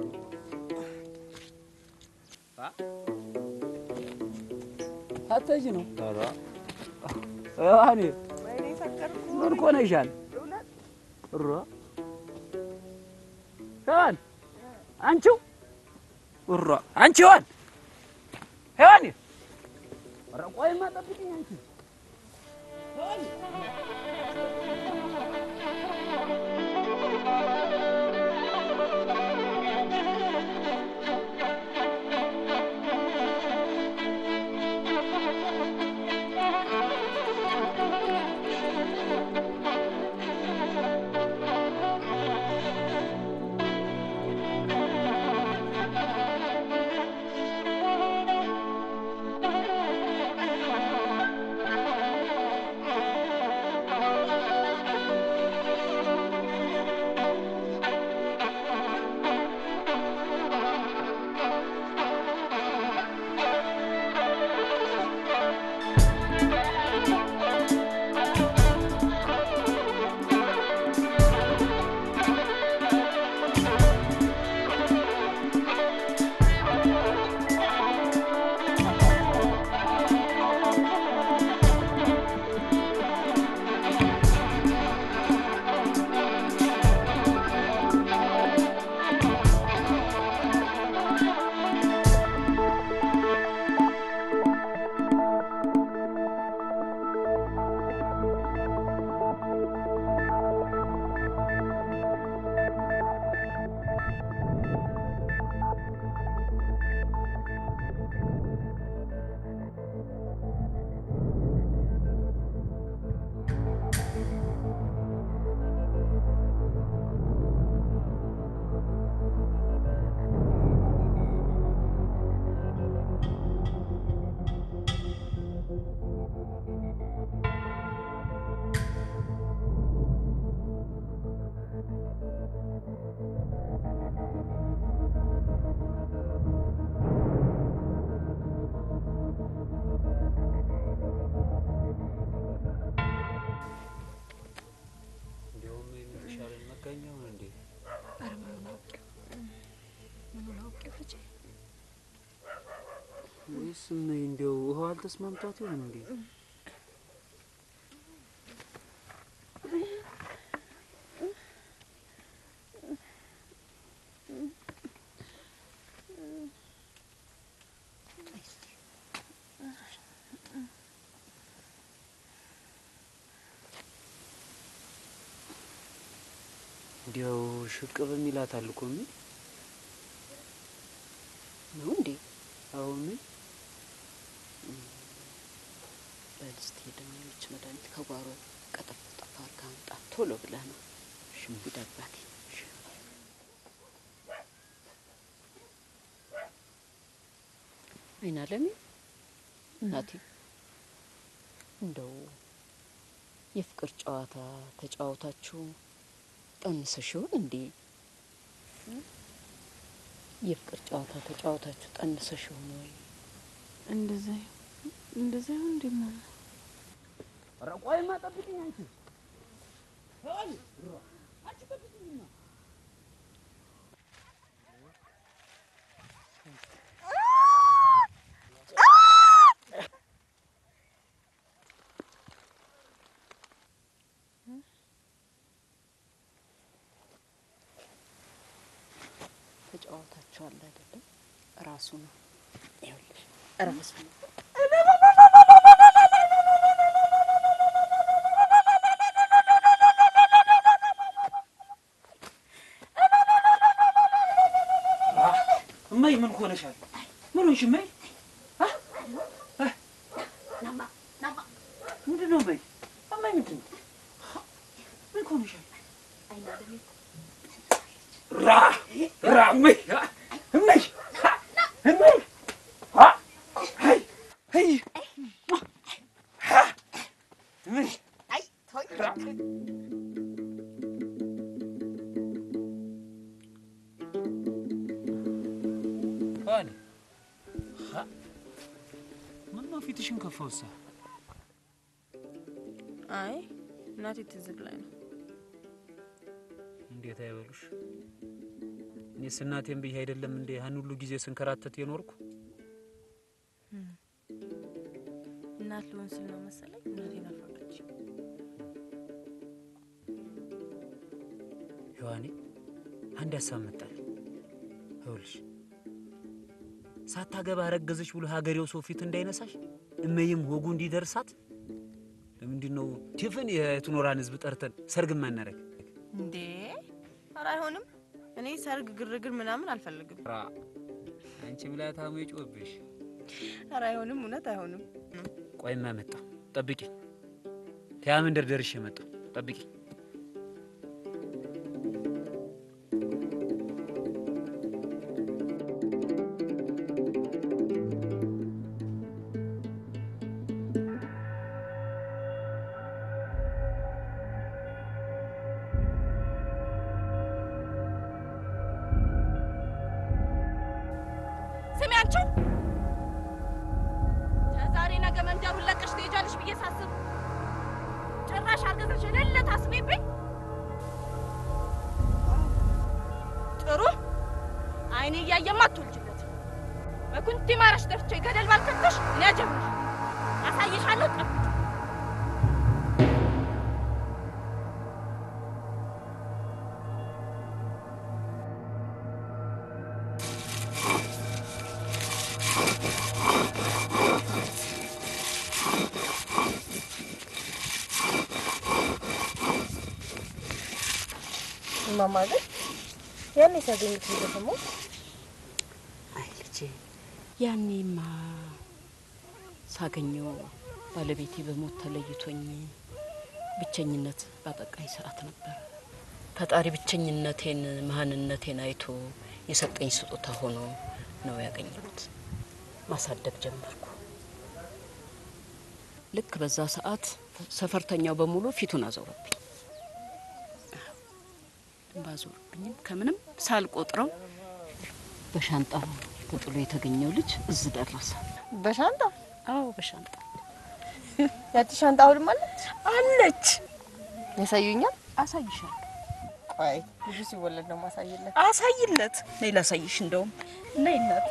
አታጅ ነው ራ ያኔ ወይኔ ሰከርኩ። ምን ኮነሻል ራ ሄዋን አንቺው ራ አንቺ ሄዋን ሄዋን ኧረ ቆይማ ጠብቂኝ አንቺ ሄዋን Thank you. ጨካኛው እንዴ? ኧረ ምኑን አውቄው ምኑን አውቄው ልጄ ወይስ እመይ እንዲያው ውሃው አልተስማምቷት ይሆን እንዴ? እንዲያው ሽቅብ ይላታል እኮ ምን ነው እንዴ? አሁን ምን በል እስቲ ደግሞ የሆነች መድኃኒት ከጓሮ ቀጠፍ ጠፍ አድርገህ አምጣ ቶሎ ብለህ ነው። ሂድ አባቴ። አይን አለሜ እናቴ እንደው የፍቅር ጨዋታ ተጫወታችሁ ጠንሰሽ ይሆን እንዴ? የፍቅር ጨዋታ ተጫወታችሁ ጠንሰሽ ይሆን ወይ? እንደዛ እንደዛ ይሁን እንዴ ማማ? ኧረ ቆይማ ጠብቂኝ አንቺ አንቺ ጠብቂኝማ ተጫወታችኋል አይደለም? ራሱ ነው ይኸውልሽ፣ ራሱ ነው። እማይ ምን ሆነሻል? ምን ሆንሽ እማይ? አ? አ? ምንድን ነው እማይ? እማይ ምንድን ነው? ምን ሆነሻል? ራ ራ እማይ አ? እማይ አ? እማይ አ? አይ አይ አ? እማይ ራ ሆነ ምን ነው ፊትሽን ከፋውሳ? አይ እናቴ ትዝግ ላይ ነው። እንዴት አይበሉሽ? እኔስ እናቴን ብዬ አይደለም እንዴ ያን ሁሉ ጊዜ ስንከራተት የኖርኩ? እናት ልሆን ስል ነው መሰለኝ እናቴ ናፈቀች። ሔዋኔ አንድ ሀሳብ መጣል። ይኸውልሽ ሳታገባ ረገዘች ብሎ ሀገሬው ሰው ፊት እንዳይነሳሽ እመይም ወጉ እንዲደርሳት ለምንድን ነው ቲፍን የትኖራን ህዝብ ጠርተን ሰርግ ማናረግ? እንዴ ኧረ አይሆንም። እኔ ሰርግ፣ ግርግር ምናምን አልፈልግም። ራ አንቺ ምላታሙ ይጮህብሽ። ኧረ አይሆንም፣ እውነት አይሆንም። ቆይማ መጣ ጠብቂ። ከያ መንደር ደርሼ መጣሁ። ጠብቂ። ስሚ አንቺ ከዛሬ ነገ መንደሩን ለቀሽ ትሄጃለሽ ብዬ ሳስብ ጭራሽ አርገዘሽ የሌለ ታስቤብኝ። ጥሩ አይኔ እያየማ አትወልጅለት በኩንቲ ማረሽ ደፍቼ ገደል ባልከተሽ እኔ አጀብሽ አሳይሻለሁ። ጠብቂ። እማማ ግን ያኔ ሲያገኙት ደግሞ አይ ልጄ፣ ያኔማ ሳገኘው ባለቤቴ በሞት ተለይቶኝ ብቸኝነት ባጠቃኝ ሰዓት ነበር። ፈጣሪ ብቸኝነቴን መሀንነቴን አይቶ የሰጠኝ ስጦታ ሆኖ ነው ያገኘሁት። ማሳደግ ጀመርኩ። ልክ በዛ ሰዓት ሰፈርተኛው በሙሉ ፊቱን አዞረብኝ። ባዞርብኝም ከምንም ሳልቆጥረው በሻንጣ ተጥሎ የተገኘው ልጅ እዚህ ደረሰ። በሻንጣ አዎ፣ በሻንጣ ያቺ ሻንጣ አሁንም አለች አለች። ያሳዩኛል። አሳይሻለሁ። አይ ልጁ ሲወለድ ነው ማሳየለት። አሳይለት። ነይ ላሳይሽ። እንደውም ነይ እናት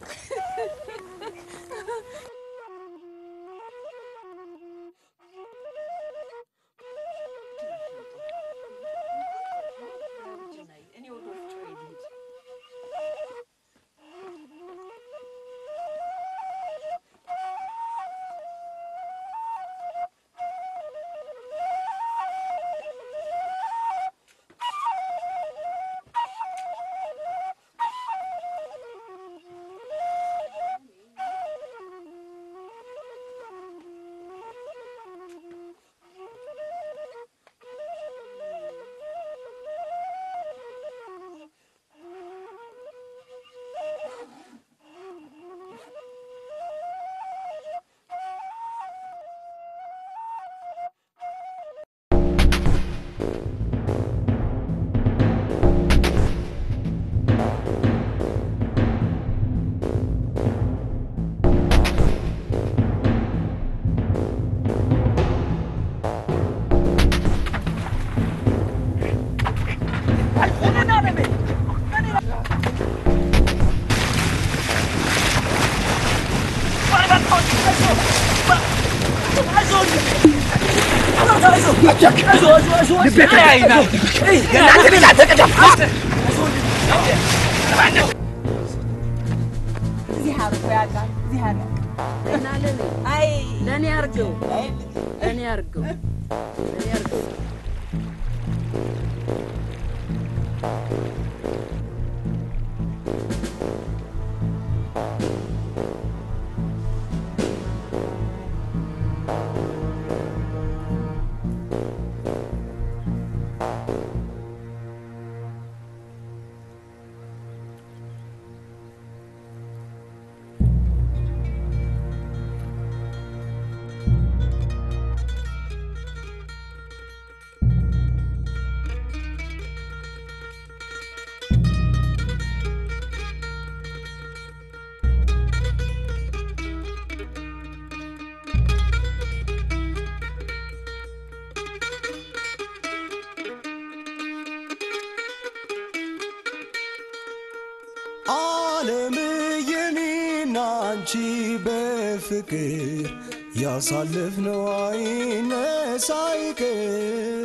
እዚህ አርጎ ያውቃል። እዚህ አርጎ እና ለኔ አይ ለኔ አርገው ለኔ አርገው ለኔ አርገው ዓለም የኔና አንቺ በፍቅር ያሳለፍነው አይነሳ አይቀር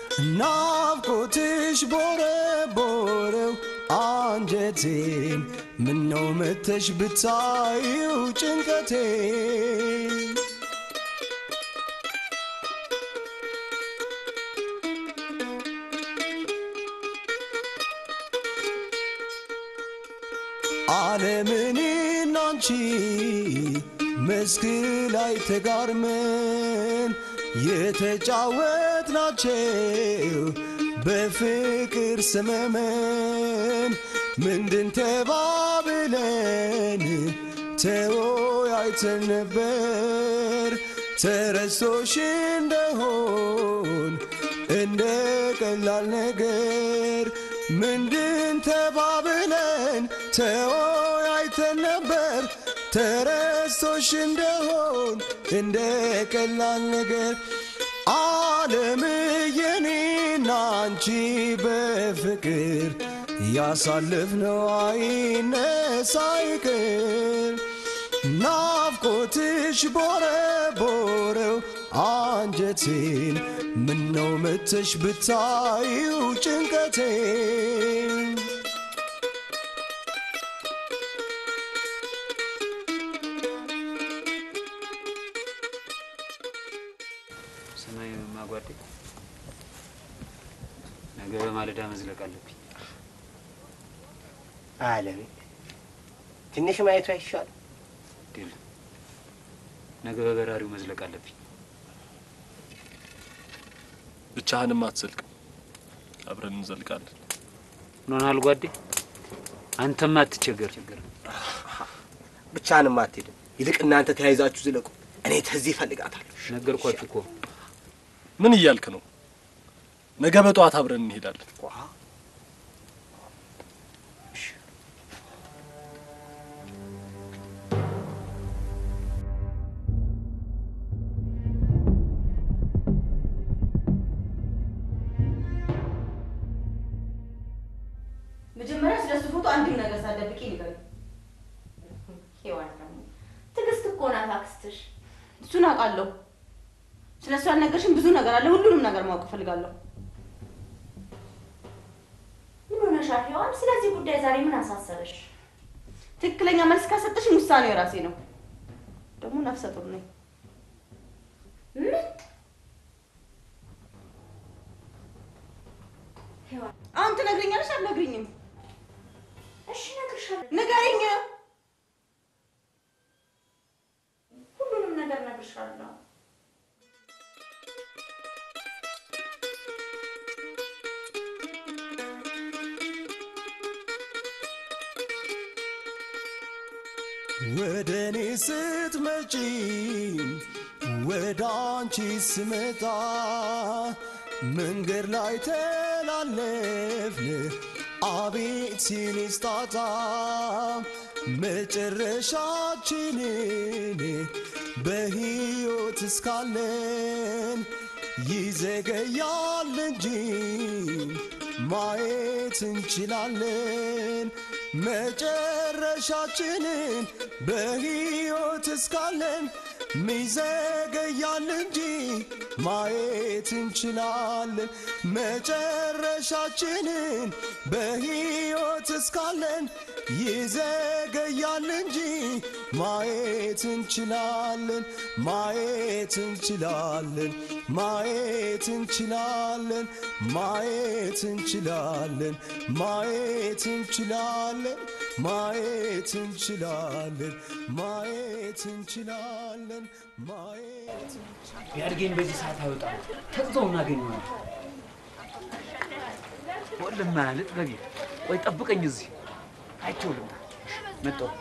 ናፍቆትሽ ቦረቦረው አንጀቴን ምነው መተሽ ብታዪው ጭንቀቴን ዓለምን አንቺ መስክ ላይ ተጋርመን የተጫወትናቸው በፍቅር ሰመመን ምንድን ተባብለን ተወያይተን ነበር ተረስቶሽ እንደሆን እንደ ቀላል ነገር ምንድን ተባብለን ተወያይተን ነበር ተረስቶሽ እንደሆን እንደ ቀላል ነገር ዓለም የኔና አንቺ በፍቅር ያሳለፍነው አይነሳ አይቀር ናፍቆትሽ ቦረቦረው አንጀቴን ምነው መተሽ ብታዪው ጭንቀቴን ሰማይ ማጓዴ ነገ በማለዳ መዝለቅ አለብኝ። አለሜ ትንሽ ማየቱ አይሻልም? ድል ነገ በበራሪው መዝለቅ አለብኝ። ብቻህንም አትዘልቅም፣ አብረን እንዘልቃለን። ምን ሆነሃል ጓዴ? አንተማ አትቸገር ችግር ብቻህንም አትሄድም። ይልቅ እናንተ ተያይዛችሁ ዝለቁ። እኔ ተዚህ እፈልጋታለሁ። ነገርኳችሁ እኮ። ምን እያልክ ነው? ነገ በጠዋት አብረን እንሄዳለን። ፎቶ አንድም ነገር ሳትደብቂ ንገሪኝ። ሔዋን ደግሞ ትዕግስት እኮ ናት አክስትሽ። እሱን አውቃለሁ። ስለ እሱ ያልነገርሽኝ ብዙ ነገር አለ። ሁሉንም ነገር ማወቅ እፈልጋለሁ። ምን ሆነሻል ሔዋን? ስለዚህ ጉዳይ ዛሬ ምን አሳሰበሽ? ትክክለኛ መልስ ካሰጠሽኝ ውሳኔው የራሴ ነው። ደግሞ ነፍሰ ጡር ነኝ። ምን? ሔዋን አሁን ትነግሪኛለሽ አትነግሪኝም? እሺ እነግርሻለሁ። ንገሪኝ። ሁሉንም ነገር እነግርሻለሁ። ወደ እኔ ስትመጪ ወደ አንቺ ስመጣ መንገድ ላይ ተላለፍን አቤት ሲኒስ ጣጣ መጨረሻችንን በሕይወት እስካለን ይዘገያል እንጂ ማየት እንችላለን መጨረሻችንን በሕይወት እስካለን ሚዘገያል እንጂ ማየት እንችላለን መጨረሻችንን በሕይወት እስካለን ይዘገያል እንጂ ማየት እንችላለን ማየት እንችላለን ማየት እንችላለን ማየት እንችላለን ማየት እንችላለን ማየት እንችላለን ማየት እንችላለን ማየት ቢያድገኝ በዚህ ሰዓት አይወጣም። ተግዘው እናገኘዋለን። ወልማ ማለት በጌ ወይ ጠብቀኝ እዚህ አይቼው ልምጣ። መጣሁ።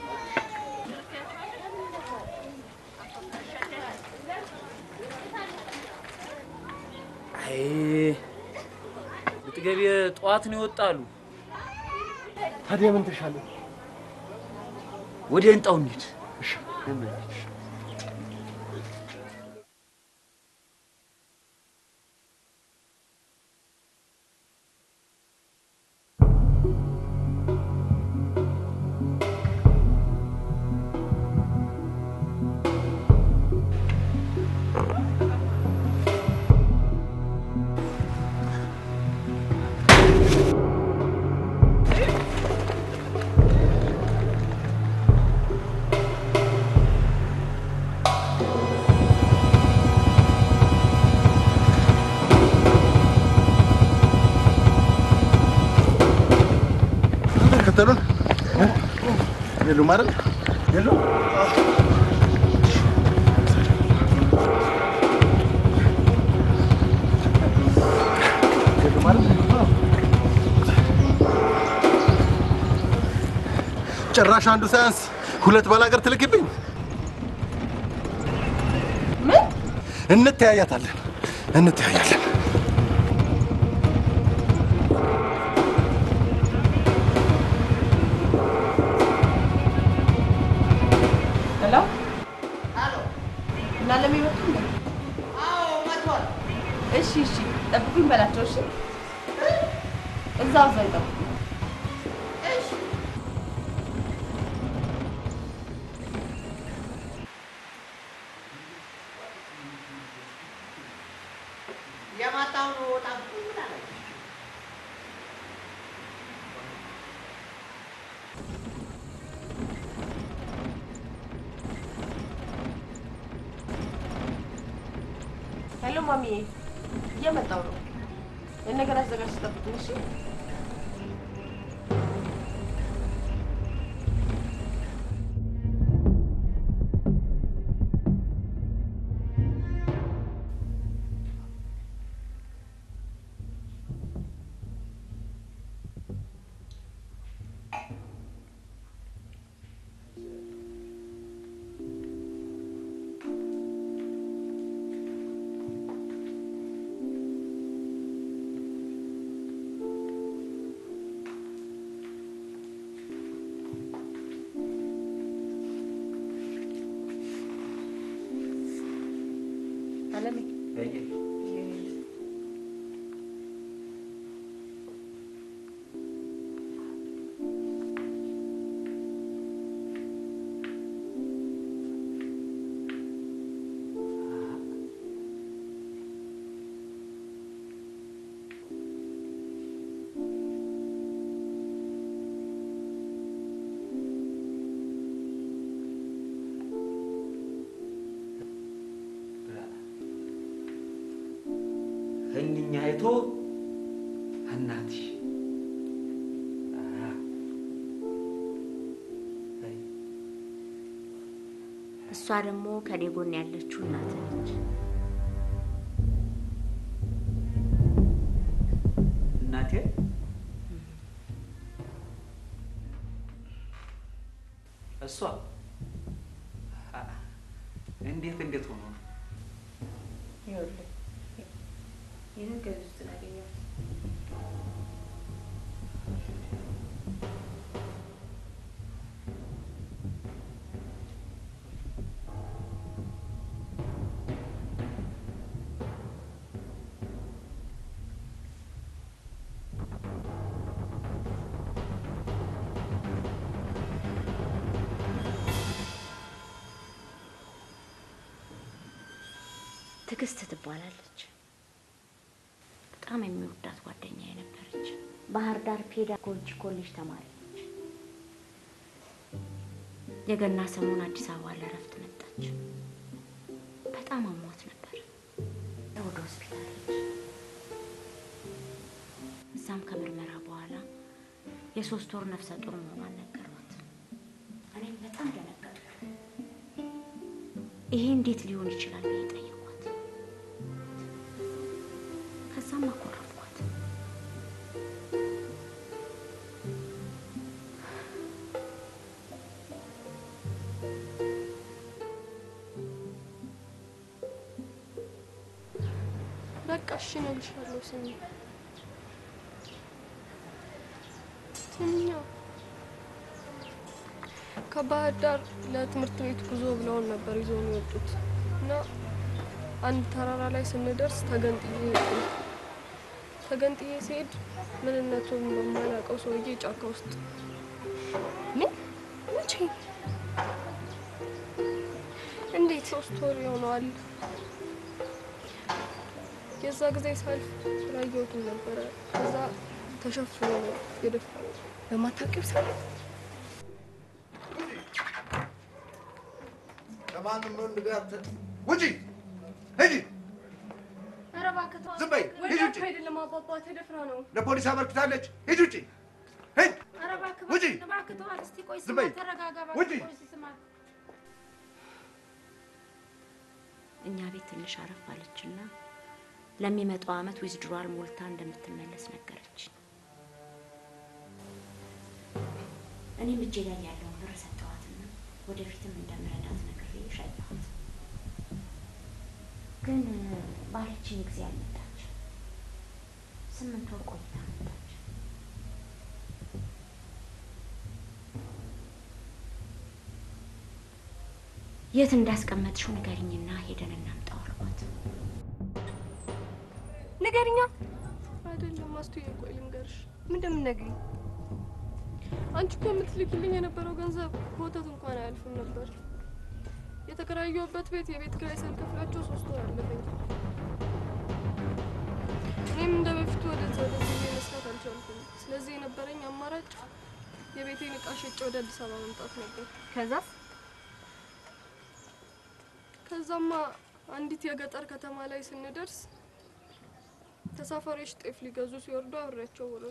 አይ ልጥገቤ ጠዋት ነው ይወጣሉ። ታዲያ ምን ተሻለ? ወደ ህንጣው እንሂድ። እሺ ተከተሉን የሉም አይደል? የሉም። የሉም አይደል? ጭራሽ አንዱ ሳያንስ ሁለት ባላገር ትልክብኝ። ምን? እንተያያታለን፣ እንተያያለን። ሄሎ እና ለሚመጡ እንዴ? አዎ መጥቷል። እሺ እሺ፣ ጠብቁኝ በላቸው። እሺ እዛው እዛው ይጠብቁኝ። የማታው ነው ጠብቁኝ ብላለች። ሄሎ ማሚዬ፣ እየመጣው ነው። ይህን ነገር አዘጋጅ ጠብቁኝ። እሺ አለሜ አይቶ እናትሽ እሷ ደግሞ ከኔ ጎን ያለችው እናት ነች። እናቴ እሷ አ- እንዴት እንዴት ሆኖ ነው? ይኸውልህ ይህንን ከዚህ ውስጥ ነው ያገኘሁት። ትዕግስት ትባላለች። በጣም የሚወዳት ጓደኛ የነበረች ባህር ዳር ፔዳጎጂ ኮሌጅ ተማሪ ነች። የገና ሰሞን አዲስ አበባ ለእረፍት መጣች። በጣም አሟት ነበር። ወደ ሆስፒታል ሄደች። እዛም ከምርመራ በኋላ የሶስት ወር ነፍሰ ጡር መሆኗን ነገሯት። እኔም በጣም ደነገጥኩ። ይሄ እንዴት ሊሆን ይችላል ብዬ ጠየኳት። ከዛም አኮረፍኳት። በቃ እሺ እነግርሻለሁ። ስሚ ስሚኛ ከባህር ዳር ለትምህርት ቤት ጉዞ ብለውን ነበር ይዘውን የወጡት እና አንድ ተራራ ላይ ስንደርስ ተገንጥዬ ሄድኩኝ። ተገንጥዬ ሲሄድ ምንነቱን በማላውቀው ሰውዬ ጫካ ውስጥ ምን መቼ እንዴት ሶስት ወር ይሆነዋል። የዛ ጊዜ ሳልፍ ስላየሁትም ነበረ። ከዛ ተሸፍኖ ነው የደፋው በማታውቂው ሰው ከማንም ወንድ ጋር ተ- ውጪ ሂጂ፣ ኧረ እባክህ ተው። ዝም በይ፣ ሂጂ ወዳጅ ውጪ። አይደለም አባባ ተደፍራ ነው። ለፖሊስ አመልክታለች። ሂጂ ውጪ፣ ሂጂ፣ ኧረ እባክህ ውጪ። እባክህ ተው። እስቲ ቆይ ዝም ስማ፣ በይ፣ ተረጋጋ ውጪ። እባክህ ቆይ እስቲ ስማ። እኛ ቤት ትንሽ አረፍ አለችና ለሚመጣው አመት ዊዝድሯል ሞልታ እንደምትመለስ ነገረች። እኔም እጄ ላይ ያለውን ብር ሰጠኋትና ወደፊትም እንደምረዳት ነግሬ ሸኘኋት። ግን ባለችኝ ጊዜ አልመጣች። ስምንት ወር ቆይታ መጣች። የት እንዳስቀመጥሽው ንገሪኝና ሄደን እናምጣው አልኳት። ንገሪኛ። አይደለም አስቱዬ፣ ቆይ ልንገርሽ። ምን እንደምትነግሪኝ? አንቺ እኮ የምትልኪልኝ የነበረው ገንዘብ በወተት እንኳን አያልፍም ነበር። የተከራየሁበት ቤት የቤት ኪራይ ሳልከፍላቸው ሶስት ወር አለፈኝ። እኔም እንደ በፊቱ ወደዛ ወደዚህ ብዬ መስራት አልቻልኩም። ስለዚህ የነበረኝ አማራጭ የቤቴን እቃ ሸጬ ወደ አዲስ አበባ መምጣት ነበር። ከዛ ከዛማ አንዲት የገጠር ከተማ ላይ ስንደርስ ተሳፋሪዎች ጤፍ ሊገዙ ሲወርዱ አብሬያቸው ወረዱ።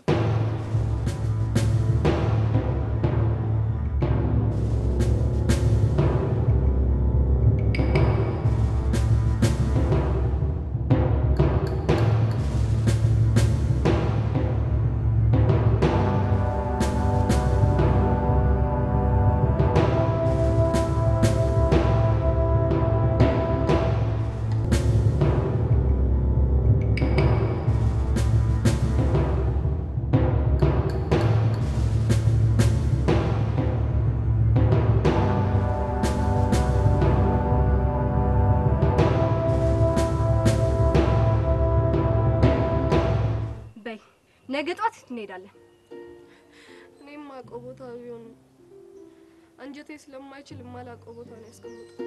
በይ ነገ ጠዋት እንሄዳለን። እኔም ማውቀው ቦታ ቢሆን አንጀቴ ስለማይችል የማላውቀው ቦታ ነው ያስቀምጡት።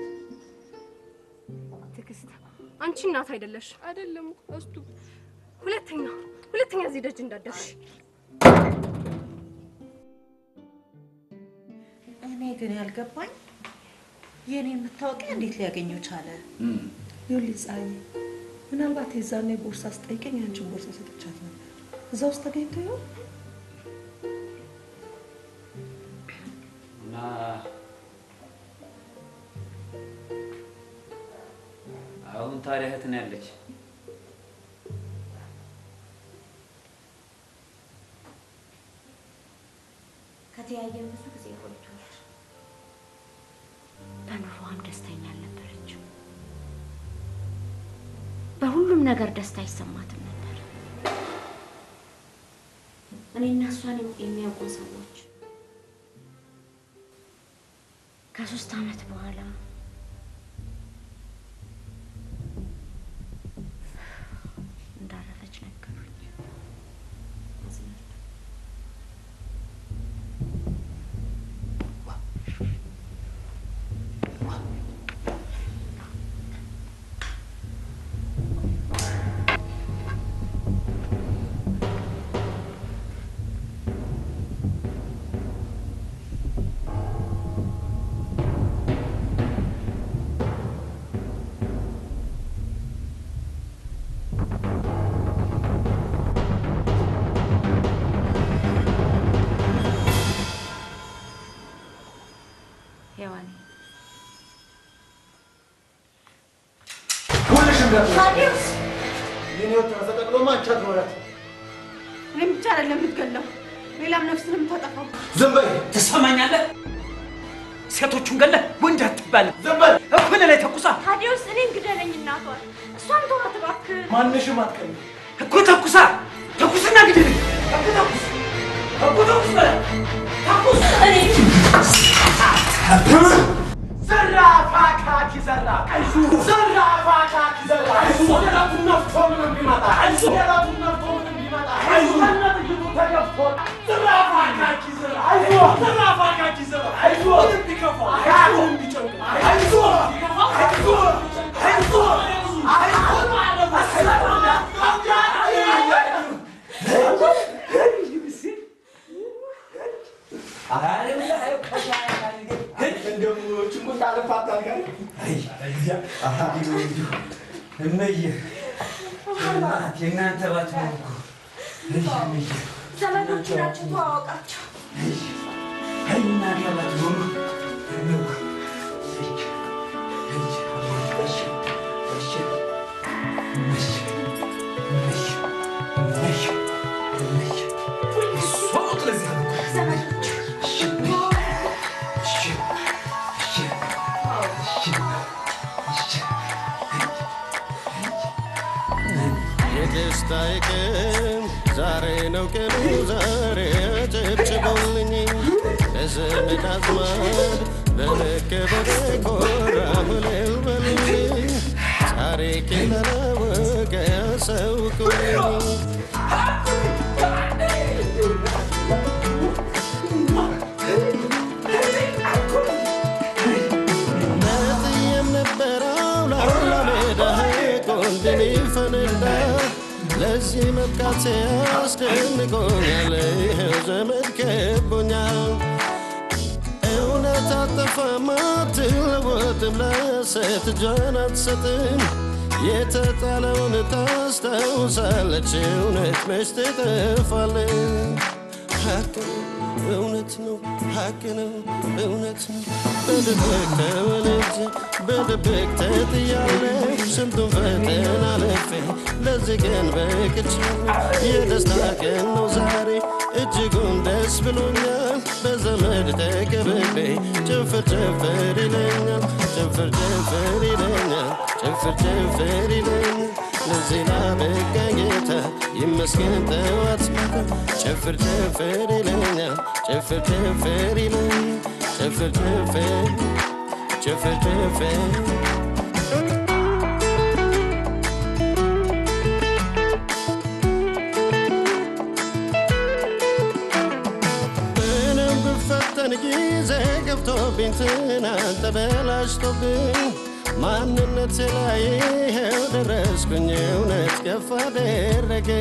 ትዕግስት፣ አንቺ እናት አይደለሽ። አይደለም እስቱ ሁለተኛ ሁለተኛ እዚህ ደጅ እንዳትደርሺ። እኔ ግን ያልገባኝ የእኔን መታወቂያ እንዴት ሊያገኘው ቻለ? ይኸውልህ ፀሐዬ፣ ምናልባት የዛኔ ቦርሳ ስጠይቀኝ አንቺን ቦርሳ ሰጥቻት ነበር። እዛ ውስጥ ተገኝቶ ይሆን? እና አሁን ታዲያ እህት ነው ያለች። ከተያየን ብዙ ጊዜ ቆይቷል። በኑሮዋም ደስተኛ አልነበረችም። በሁሉም ነገር ደስታ አይሰማትም ነበር። እኔና እሷን የሚያውቁ ሰዎች ከሶስት ዓመት በኋላ እንዳረፈች ነገሩኝ። አዝናለሁ። ሔዋኔ ታዲያስ የኔ ወጥ ተሰቀቅሎማ አንቺ አትኖሪያት። እኔም ብቻ አይደለም የምትገለው፣ ሌላም ነፍስን የምታጠፋው። ዝም በይ። ትሰማኛለህ? ሴቶቹን ገለህ ወንድ አትባልም። ዝም በይ። እኩል ላይ ተኩሳ ታዲያስ እኔን ግደለኝ እናቷን፣ እሷን ተዋት እባክህ። ማንሽም አትቀኝ። እኮ ተኩሳ ተኩስና ግድልኝ። እኮ ተኩስ እኮ ተኩስ በለ ተኩስ ዘራፍ አካኪ ዘራፍ ዘራፍ አካኪ ዘራፍ የራቱን ነፍቶ ምንም ቢመጣ የራቱን ነፍቶ ምንም ቢመጣ ከነጥይቱ ተገፍቶ ዘራፍ አካኪ ዘራፍ ዘራፍ አካኪ ዘራፍ ምንም ቢከፋ ምንም ቢጨንቅ አይዞ ቢከፋ አይዞ አይዞ እመዬ እናት የእናንተ ባትሆን እኮ እይ እመዬ ዘመዶቹ ናቸው፣ ተዋወቃቸው። አይ እናቴ ባትሆኑ እነው የደስታዬ ቀን ዛሬ ነው ቀኑ ዛሬ ጨብጭበውልኝ ለዘመድ አዝማድ በመከበረ ኮራ እልል በሉልኝ ታሪኬን ላላወቀ ያሳውቁልኝ ነጥዬም ነበረው ላውላ ሜዳ ቆንድን ፈነዳ ለዚህ መብቃቴ አስደንቆኛል። ይኸው ዘመድ ከቦኛል። እውነት አጠፋም አትለወጥም፣ ለሴት እጇን አትሰጥም። የተጣለውን ታስታውሳለች፣ እውነት መች ትጠፋለች። ሀቅ ነው፣ እውነት ነው፣ ሀቅ ነው፣ እውነት ነው። በድብቅ ተወልጄ በድብቅ ተጥያለሁ፣ ስንቱን ፈተና አልፌ ለዚህ ቀን በቅቻለሁ። የደስታ ቀን ነው ዛሬ እጅጉን ደስ ብሎኛል። በዘመድ ተከብቤ ጭፍር ጭፍር ይለኛል፣ ጭፍር ጭፍር ይለኛል፣ ጭፍር ጭፍር ይለኛል። ለዚህ ላበቃኝ ጌታ ይመስገን ጠዋት ማታ ጭፍር ጭፍር ይለኛል፣ ጭፍር ጭፍር ይለኛል፣ ጭፍር ጭፍር ጭፍር ጭፍር ምንም ብፈተን ጊዜ ገብቶብኝ ትናንት ተበላሽቶብኝ ማንነቴ ላይ ይኸው ደረስኩኝ እውነት ከፍ አደረገ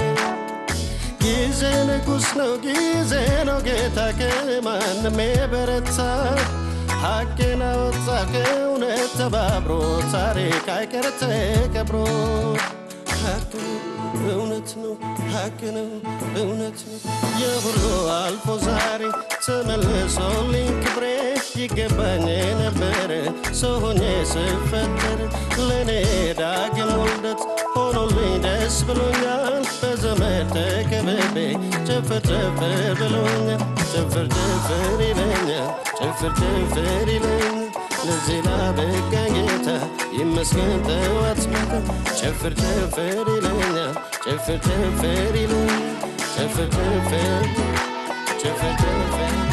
ጊዜ ንጉሥ ነው ጊዜ ነው ጌታ ከማንም የበረታ ሐቅን አወጣ ከእውነት ተባብሮ ታሪክ አይቀር ተቀብሮ ሐቅ ነው እውነት ነው ሐቅ ነው እውነት ነው የሁሉ አልፎ ዛሬ ተመልሶልኝ ክብሬ ይገባኝ ነበረ ሰው ሆኜ ስፈጠር ለእኔ ዳግም ውልደት ሆኖልኝ ደስ ብሎኛል በዘመድ ተከብቤ ጭፍር ጭፍር ብሎኛል ጭፍር ጭፍር ይለኛል ጭፍር ጭፍር ይለኛል ለዚህ ላበቃኝ ጌታ ይመስገን ጠዋት ማታ ጭፍር ጭፍር ይለኛል ጭፍር ጭፍር ይለኛል ጭፍር ጭፍር ጭፍር ጭፍር